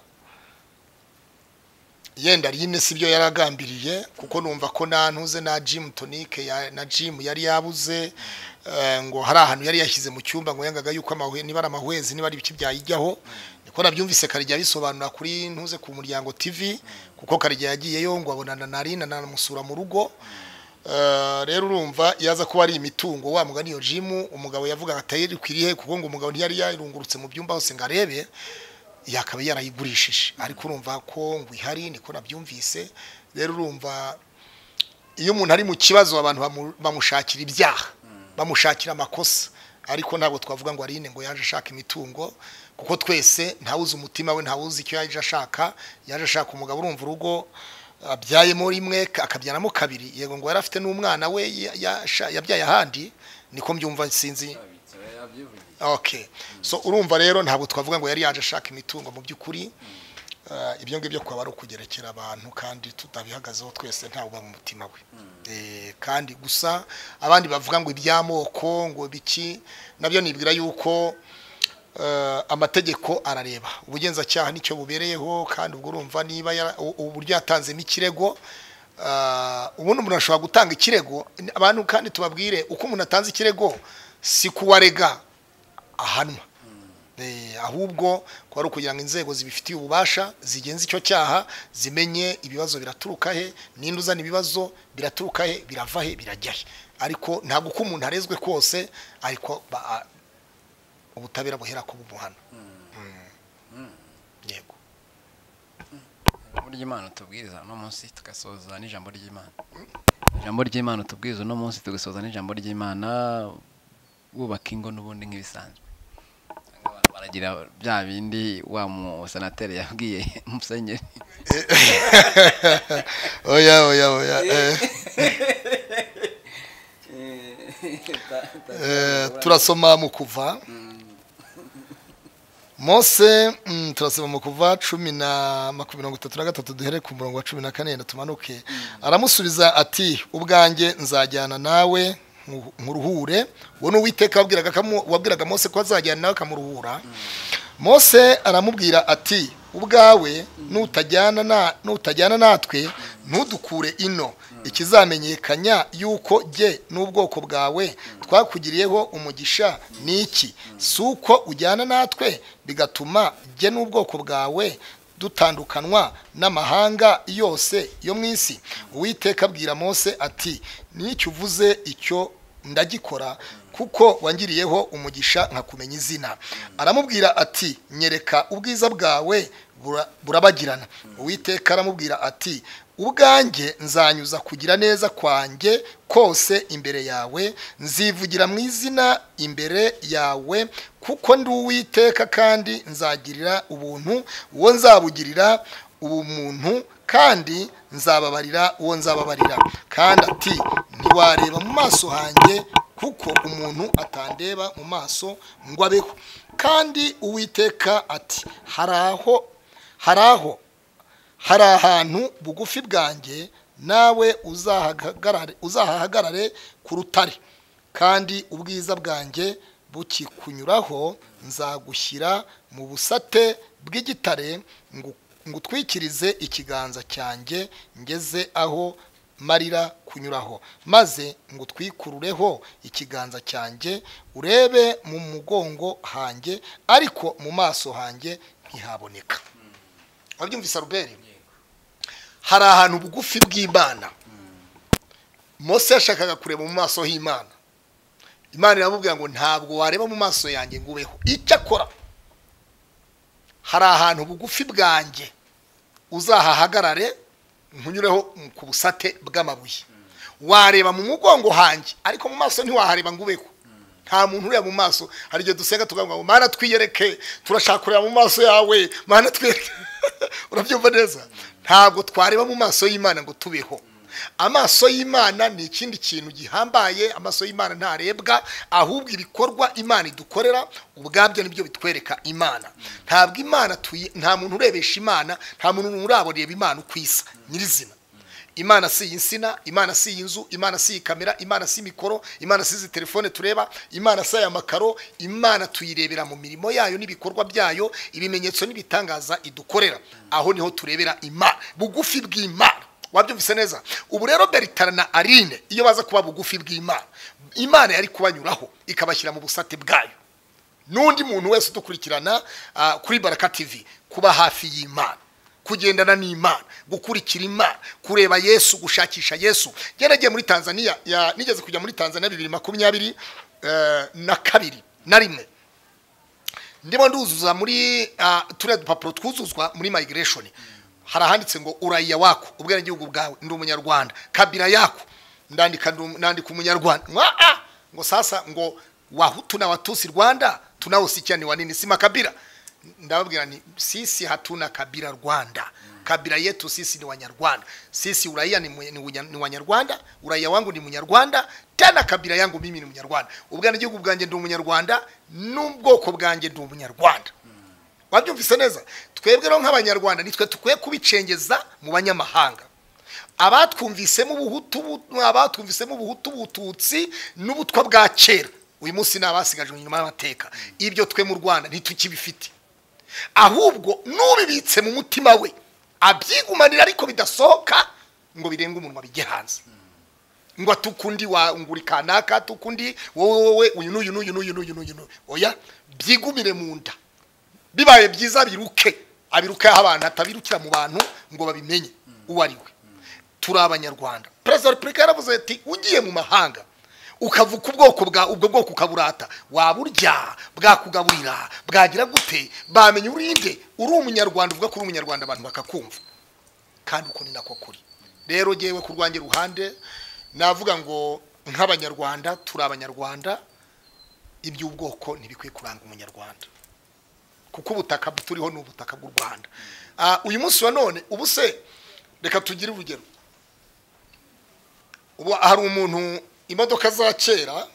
yenda rino si byo yaragambiriye kuko numva ko nta ntuze na jimu tonike ya- na jimu yari yabuze eh, ngo hari ahantu yari yashyize mu cyumba ngo yangaga yuko amahwe- niba ari amahwezi niba ari ibiki byayijyaho niko nabyumvise karijya bisobanura kuri ntuze ku muryango tv kuko karijya yagiyeyo ngo abonana na rina anamusura mu rugo Eh, rero urumva yaza kuba ari imitungo wa mugani iyo jimu umugabo yavugaga atayiri kwiriye kuko ngo umugabo ntiyari yarungurutse mu byumba hose ngo arebe yakaba yarayigurishije ariko urumva ko ngo ihari niko nabyumvise rero urumva iyo umuntu ari mu kibazo abantu bamu- bamushakira ibyaha bamushakira amakosa ariko ntabwo twavuga ngo arine ngo yaje ashaka imitungo kuko twese ntawuzi umutima we ntawuzi icyo yaje ashaka yaje ashaka umugabo urumva urugo abyayemo rimwe akabyaramo kabiri yego ngo yari afite n'umwana we ya- yasha- yabyaye ahandi niko mbyumva sinzi yabyivugiye okay so urumva rero ntabwo twavuga ngo yari yaje ashaka imitungo mu by'ukuri Eh, ibyo ngibyo kwaba ari ukugerekera abantu kandi tutabihagazeho twese ntawe uba mu mutima we Eh, kandi gusa abandi bavuga ngo iby'amoko ngo biki nabyo nibwira yuko eh, amategeko arareba ubugenzacyaha nicyo bubereyeho kandi ubwo urumva niba yara- u- uburyo yatanzemo ikirego eh, ubundi umuntu ashobora gutanga ikirego abantu kandi tubabwire uko umuntu atanze ikirego si kuwarega ahanwa Eh, ahubwo ko ari ukugira ngo inzego zibifitiye ububasha zigenza icyo cyaha zimenye ibibazo biraturuka he ninde uzana ibibazo biraturuka he birava he birajya he ariko ntabwo uko umuntu arezwe kose ariko ba- a- ubutabera buhera ku bumuhana Mm. yego ijambo ry'imana tubwiriza uno munsi tugasoza n'ijambo ry'imana ijambo ry'imana tubwiriza uno munsi tugasoza n'ijambo ry'imana wubaka ingo n'ubundi nk'ibisanzwe Abantu baragira bya bindi wa musenateri yabwiye musenyeri oya oya oya eh, eh, turasoma mu kuva mose mm, turasoma mu kuva cumi na makumyabiri mirongo itatu na gatatu duhere ku murongo wa cumi na kane yenda tumanuke aramusubiza ati ubwanjye nzajyana nawe nku- nkuruhure uwo ni uwiteka wabwiraga akamu- wabwiraga mose ko azajyana nawe akamuruhura mose aramubwira ati ubwawe nutajyana na nutajyana natwe ntudukure ino ikizamenyekanya yuko jye n'ubwoko bwawe twakugiriyeho umugisha ni iki si uko ujyana natwe bigatuma jye n'ubwoko bwawe dutandukanwa n'amahanga yose yo mu isi uwiteka abwira mose ati n'icyo uvuze icyo ndagikora kuko wangiriyeho umugisha nkakumenya izina aramubwira ati nyereka ubwiza bwawe bura- burabagirana uwiteka aramubwira ati ubwanjye nzanyuza kugira neza kwanjye kose imbere yawe nzivugira mu izina imbere yawe kuko ndi uwiteka kandi nzagirira ubuntu uwo nzabugirira ubumuntu kandi nzababarira uwo nzababarira kandi ati ntiwareba mu maso hanjye kuko umuntu atandeba mu maso ngo abeho kandi uwiteka ati hari aho hari aho hari ahantu bugufi bwanjye nawe uzahahagarare- uzahahagarare ku rutare kandi ubwiza bwanjye bukikunyuraho nzagushyira mu busate bw'igitare ngu- ngutwikirize ikiganza cyanjye ngeze aho marira kunyuraho maze ngutwikurureho ikiganza cyanjye urebe mu mugongo hanjye ariko mu maso hanjye ntihaboneka wabyumvise aruberi hari ahantu bugufi bw'imana mose yashakaga kureba mu maso h'imana imana iramubwira ngo ntabwo wareba mu maso yanjye ngo ubeho icyo akora hari ahantu bugufi bwanjye uzahahagarare nkunyureho ku busate bw'amabuye wareba mu mugongo hanjye ariko mu maso ntiwahareba ngo ubeho nta muntu ureba mu maso hari igihe dusenga tukavuga ngo mana twiyereke turashaka kureba mu maso yawe mana twiyereke urabyumva neza ntabwo twareba mu maso y'imana ngo tubeho amaso y'imana ni ikindi kintu gihambaye amaso y'imana ntarebwa ahubwo ibikorwa imana idukorera ubwabyo nibyo bitwereka imana ntabwo imana tuyi nta muntu urebesha imana nta muntu urareba imana uko isa nyirizina imana si iyi nsina imana si iyi nzu imana si iyi kamera imana si mikoro imana si izi telefone tureba imana si aya makaro imana tuyirebera mu mirimo yayo n'ibikorwa byayo ibimenyetso n'ibitangaza idukorera aho niho turebera imana bugufi bw'imana wabyumvise neza ubu rero beritara na arine iyo baza kuba bugufi bw'imana imana yari kubanyuraho ikabashyira mu busate bwayo n'undi muntu wese udukurikirana ah, kuri baraka tv kuba hafi y'imana kugendana n'imana gukurikira imana kureba yesu gushakisha yesu yaragiye muri tanzania ya- nigeze kujya muri tanzania bibiri makumyabiri eh, na kabiri na rimwe ndimo nduzuza muri ah, turiya dupapuro twuzuzwa muri migration hari ahanditse ngo uraya wako ubwenegihugu bwawe ndi umunyarwanda kabira yako ndandika ndi um- nandika umunyarwanda mwaa ngo sasa ngo wahutu na watusi rwanda tunaosikiani wanini sima kabira ndababwira ni sisi hatuna kabila rwanda kabila yetu sisi ni wanyarwanda sisi uraia ni, mwe- ni, unya- ni wanyarwanda uraia wangu ni munyarwanda tena kabila yangu mimi ni munyarwanda ubwenegihugu bwanjye ndi umunyarwanda n'ubwoko bwanjye ndi umunyarwanda wabyumvise neza twebwe rero nk'abanyarwanda nitwe tukwiye kubicengeza mu banyamahanga abatwumvisemo ubuhutu bu- abatwumvisemo ubuhutu bututsi n'ubutwa bwa kera uyu munsi ni abasigaje inyuma y'amateka ibyo twe mu rwanda ntitukibifite ahubwo n'ubibitse mu mutima we abyigumanira ariko bidasohoka ngo birenga umuntu wabijye hanze ngo atukundi wanguri kanaka tukundi wowe wowe uyu n'uyu n'uyu n'uyu n'uyu n'uyu n'uyu oya byigumire mu nda bibaye byiza biruke abiruke aho abantu atabirukira mu bantu ngo babimenye uwo ari we turi abanyarwanda perezida wa repubulika yaravuze ati ugiye mu mahanga ukavuga ubwoko bwa ubwo bwoko ukaburata waburya bwakugaburira bwagira gute bamenya urinde uri umunyarwanda uvuga ko uri umunyarwanda abantu bakakumva kandi uko ni nako kuri rero ngewe ku rwanjye ruhande navuga ngo nk'abanyarwanda turi abanyarwanda iby'ubwoko ntibikwiye kuranga umunyarwanda kuko ubutaka turiho ni ubutaka bw'u rwanda Ah, uyu munsi wa none ubu se reka tugire urugero ubu hari umuntu imodoka za kera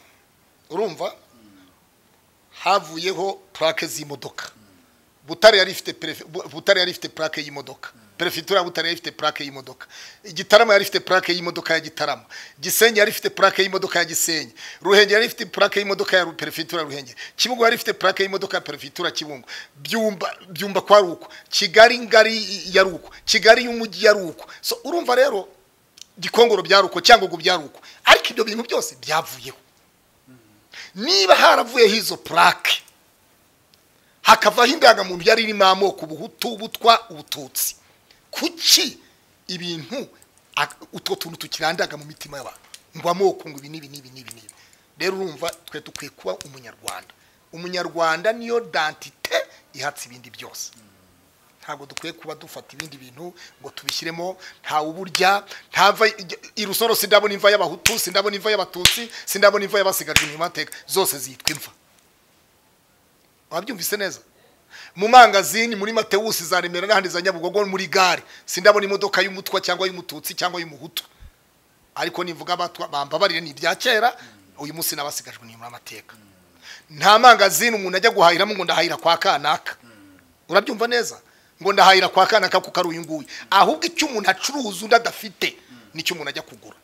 urumva havuyeho purake z'imodoka butare yari ifite perefe- Bu- butare yari ifite plaque y'imodoka perefegitura ya butare yari ifite plaque y'imodoka igitarama yari ifite plaque y'imodoka ya gitarama gisenyi yari ifite plaque y'imodoka ya gisenyi ruhengeri yari ifite plaque y'imodoka ya Ru- perefegitura ya ruhengeri kibungo yari ifite plaque y'imodoka ya perefegitura ya kibungo byumba byumba kwa ruko kigali ngari ya ruko kigali y'umujyi ya ruko so urumva rero gikongoro bya ruko cyangwa ngo bya ruko ariko ibyo bintu byose byavuyeho niba haravuyeho izo plaque hakavaho indangamuntu yari irimo amoko ubuhutu ubutwa ubututsi kuki ibintu ak- utwo tuntu tukirandaga mu mitima y'abantu ngo amoko ngo ibi n'ibi n'ibi n'ibi n'ibi rero urumva twe dukwiye kuba umunyarwanda umunyarwanda niyo dantite ihatse ibindi byose ntabwo dukwiye kuba dufata ibindi bintu ngo tubishyiremo ntawe uburya ntava irusoro sindabona imva y'abahutu sindabona imva y'abatutsi sindabona imva y'abasigajwe inyuma y'amateka zose zitwa imva wabyumvise neza mu mangazini muri matewusi za remera n'ahandi za nyabugogo muri gare sindabona imodoka y'umutwa cyangwa y'umututsi cyangwa y'umuhutu ariko nivuga abatwa bambabarire ni ibya kera uyu munsi n'abasigajwe inyuma y'amateka nta mangazini umuntu ajya guhahiramo ngo ndahahira kwa kanaka urabyumva neza ngo ndahahira kwa kanaka kuko ari uyu nguyu ahubwo icyo umuntu acuruza undi adafite nicyo umuntu ajya kugura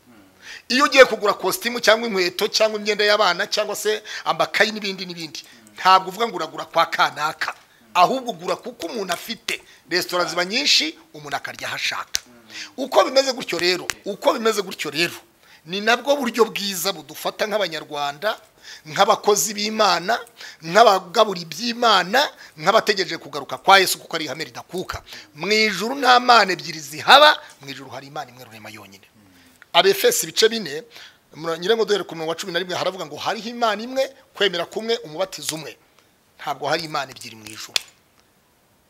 iyo ugiye kugura kositimu cyangwa inkweto cyangwa imyenda y'abana cyangwa se amakayi n'ibindi n'ibindi ntabwo uvuga ngo uragura kwa kanaka ahubwo ugura kuko umuntu afite resitora ziba nyinshi umuntu akarya aho ashaka uko bimeze gutyo rero uko bimeze gutyo rero ni nabwo buryo bwiza budufata nk'abanyarwanda nk'abakozi b'imana nk'abagabura iby'imana nk'abategereje kugaruka kwa yesu kuko ari ihame ridakuka mu ijuru nta mana ebyiri zihaba mu ijuru hari imana imwe rurema yonyine abefesi ibice bine mura- nyirengo duhere ku murongo wa cumi na rimwe haravuga ngo hariho imana imwe kwemera kumwe umubatizo umwe ntabwo hari imana ebyiri mu ijuru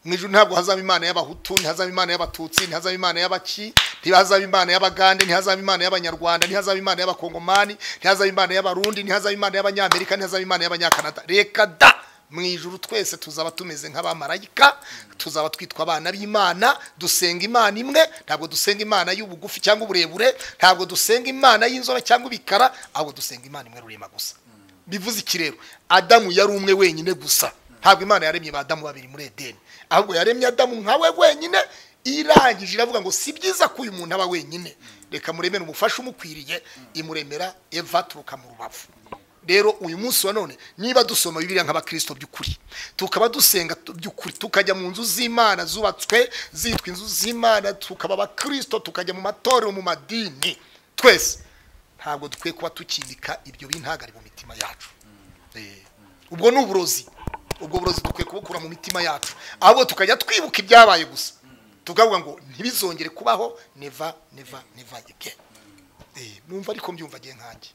mu ijuru ntabwo hazaba imana y'abahutu ntihazaba imana y'abatutsi ntihazaba imana y'abaki ntihazaba imana y'abagande ntihazaba imana y'abanyarwanda ntihazaba imana y'abakongomani ntihazaba imana y'abarundi ntihazaba imana y'abanyamerika ntihazaba imana y'abanyakanada reka da mu ijuru twese tuzaba tumeze nk'abamarayika tuzaba twitwa abana b'imana dusenga imana imwe ntabwo dusenga imana y'ubugufi cyangwa uburebure ntabwo dusenga imana y'inzobe cyangwa ibikara ahubwo dusenga imana imwe rurema gusa bivuze iki rero adamu yari umwe wenyine gusa ntabwo imana yaremye ba adamu babiri muri edeni ahubwo yaremye adamu nkawe wenyine irangije iravuga ngo si byiza ko uyu muntu aba wenyine reka muremere umufasha umukwiriye imuremera eva turuka mu rubavu rero uyu munsi wa none niba dusoma bibiliya nk'abakirisito by'ukuri tukaba dusenga tu- by'ukuri tukajya mu nzu z'imana zubatswe zitwa inzu z'imana tukaba abakirisito tukajya mu matorero mu madini twese ntabwo dukwiye kuba tukibika ibyo bintagari mu mitima yacu Eh, ubwo ni uburozi ubwo burozi dukwiye kubukura mu mitima yacu ahubwo tukajya twibuka ibyabaye gusa tukavuga ngo ntibizongere kubaho neva neva neva again Eh, numva ariko mbyumva agiye nkanjye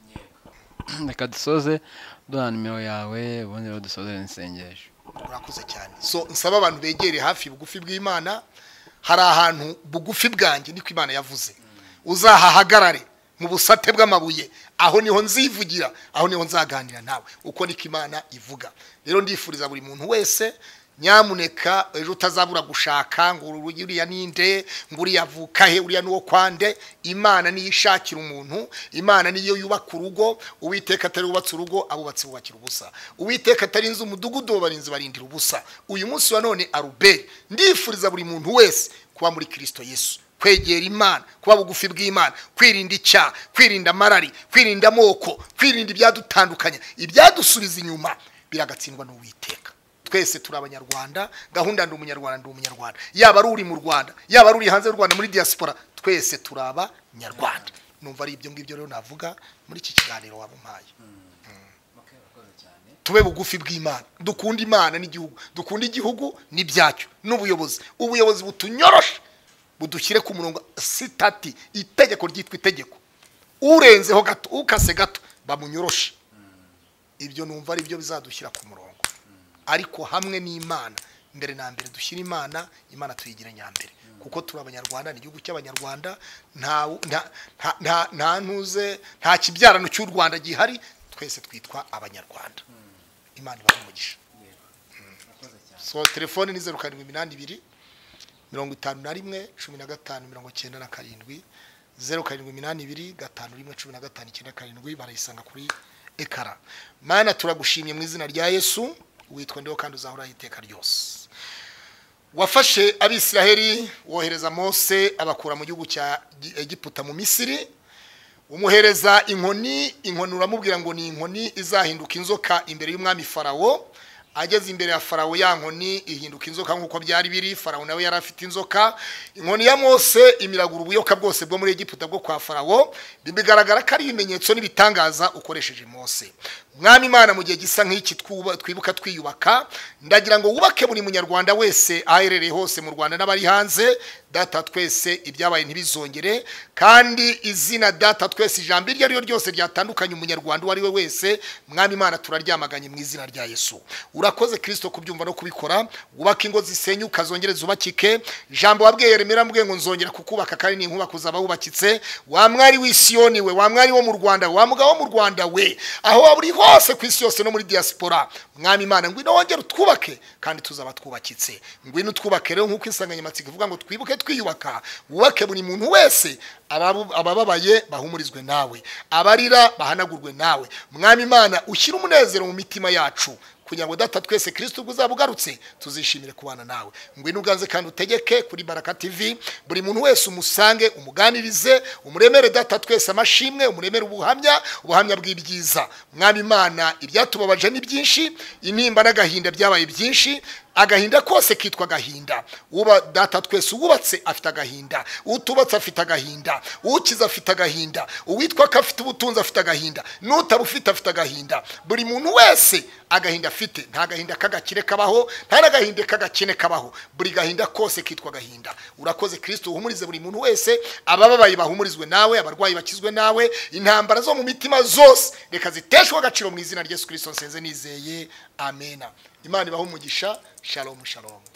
reka dusoze duha nimero yawe ubundi rero dusozere n'isengesho murakoze cyane so nsaba abantu begere hafi bugufi bw'imana hari ahantu bugufi bwanjye niko imana yavuze uzahahagarare mu busate bw'amabuye aho niho nzivugira aho niho nzaganira nawe uko niko imana ivuga rero ndifuriza buri muntu wese nyamuneka ejo utazabura gushaka ngo uru- uriya ninde ngo uriya avuka he uriya nuwo kwande imana niyo ishakira umuntu imana niyo yubaka urugo uwiteka atari wubatse urugo abubatsi bubakira ubusa uwiteka atari inzu umudugudu w'abarinzi barindira ubusa uyu munsi wa none aruberi ndifuriza buri muntu wese kuba muri kirisito yesu kwegera imana kuba bugufi bw'imana kwirinda icyaha kwirinda amarari kwirinda amoko kwirinda ibyadutandukanya ibyadusubiza inyuma biragatsindwa n'uwiteka twese turi abanyarwanda gahunda ndi umunyarwanda ndi umunyarwanda yaba ari uri mu rwanda yaba ari uri hanze y'u rwanda muri diaspora twese turi abanyarwanda numva ari ibyo ngibyo rero navuga muri iki kiganiro waba umpaye tube bugufi bw'imana dukunda imana n'igihugu dukunda igihugu n'ibyacyo n'ubuyobozi ubuyobozi butunyoroshe budushyire ku murongo sitati itegeko ryitwa itegeko urenzeho gato ukase gato bamunyoroshe ibyo numva ari byo bizadushyira ku murongo ariko hamwe n'imana mbere na mbere dushyira imana imana tuyigire nyambere kuko turi abanyarwanda ni igihugu cy'abanyarwanda nta nta- nta- nta- nta ntuze nta kibyarano cy'u rwanda gihari twese twitwa abanyarwanda imana ibahe umugisha so telefoni ni zeru karindwi iminani ibiri mirongo itanu na rimwe cumi na gatanu mirongo cyenda na karindwi zeru karindwi iminani ibiri gatanu rimwe cumi na gatanu icyenda karindwi barayisanga kuri ekara mana turagushimye mu izina rya yesu witwa ndiho kandi uzahoraho iteka ryose wafashe abisiraheli wohereza mose abakura mu gihugu cya Gi- egiputa mu misiri umuhereza inkoni inkoni uramubwira ngo ni inkoni izahinduka inzoka imbere y'umwami farawo ageze imbere ya farawo ya nkoni ihinduka inzoka nk'uko byari biri farawo nawe yari afite inzoka inkoni ya mose imiragura ubuyoka bwose bwo muri egiputa bwo kwa farawo bigaragara ko ari ibimenyetso n'ibitangaza ukoresheje mose mwami imana mu gihe gisa nk'iki twuba- twibuka twiyubaka ndagira ngo wubake buri munyarwanda wese aherereye hose mu rwanda n'abari hanze data twese ibyabaye ntibizongere kandi izina data twese ijambo iryo ari ryo ryose ryatandukanye umunyarwanda uwo ari we wese mwami imana turaryamaganye mu izina rya yesu urakoze kirisito kubyumva no kubikora wubake ingo zisenyuka zongere zubakike ijambo wabwiye yeremera mubwiye ngo nzongera kukubaka kandi n'inkuba kuzaba wubakitse wa mwari w'isiyoni we wa mwari wo mu rwanda we wa mugabo wo mu rwanda we aho waba uri hose ku isi yose no muri diaspora mwami imana ngwino wongere utwubake kandi tuzaba twubakitse ngwino utwubake rero nk'uko insanganyamatsiko ivuga ngo twibuke twiyubaka wubake buri muntu wese ababu- abababaye bahumurizwe nawe abarira bahanagurwe nawe mwami imana ushyire umunezero mu mitima yacu kugira ngo data twese kirisito ubwo uzaba ugarutse tuzishimire kubana nawe ngwino uganze kandi utegeke kuri baraka tv buri muntu wese umusange umuganirize umuremere data twese amashimwe umuremere ubuhamya ubuhamya bw'ibyiza mwami imana ibyatubabaje ni byinshi intimba n'agahinda byabaye byinshi agahinda kose kitwa agahinda uba data twese uwubatse afite agahinda utubatse afite agahinda ukiza afite agahinda uwitwa ko afite ubutunzi afite agahinda n'utarufite afite agahinda buri muntu wese agahinda afite nta gahinda k'agakire kabaho nta n'agahinda k'agakene kabaho buri gahinda kose kitwa agahinda urakoze kirisito uhumurize buri muntu wese abababaye bahumurizwe nawe abarwayi bakizwe nawe intambara zo mu mitima zose reka ziteshwe agaciro mu izina rya yesu kirisito nsenze nizeye amena imana ibahe umugisha shalomu shalomu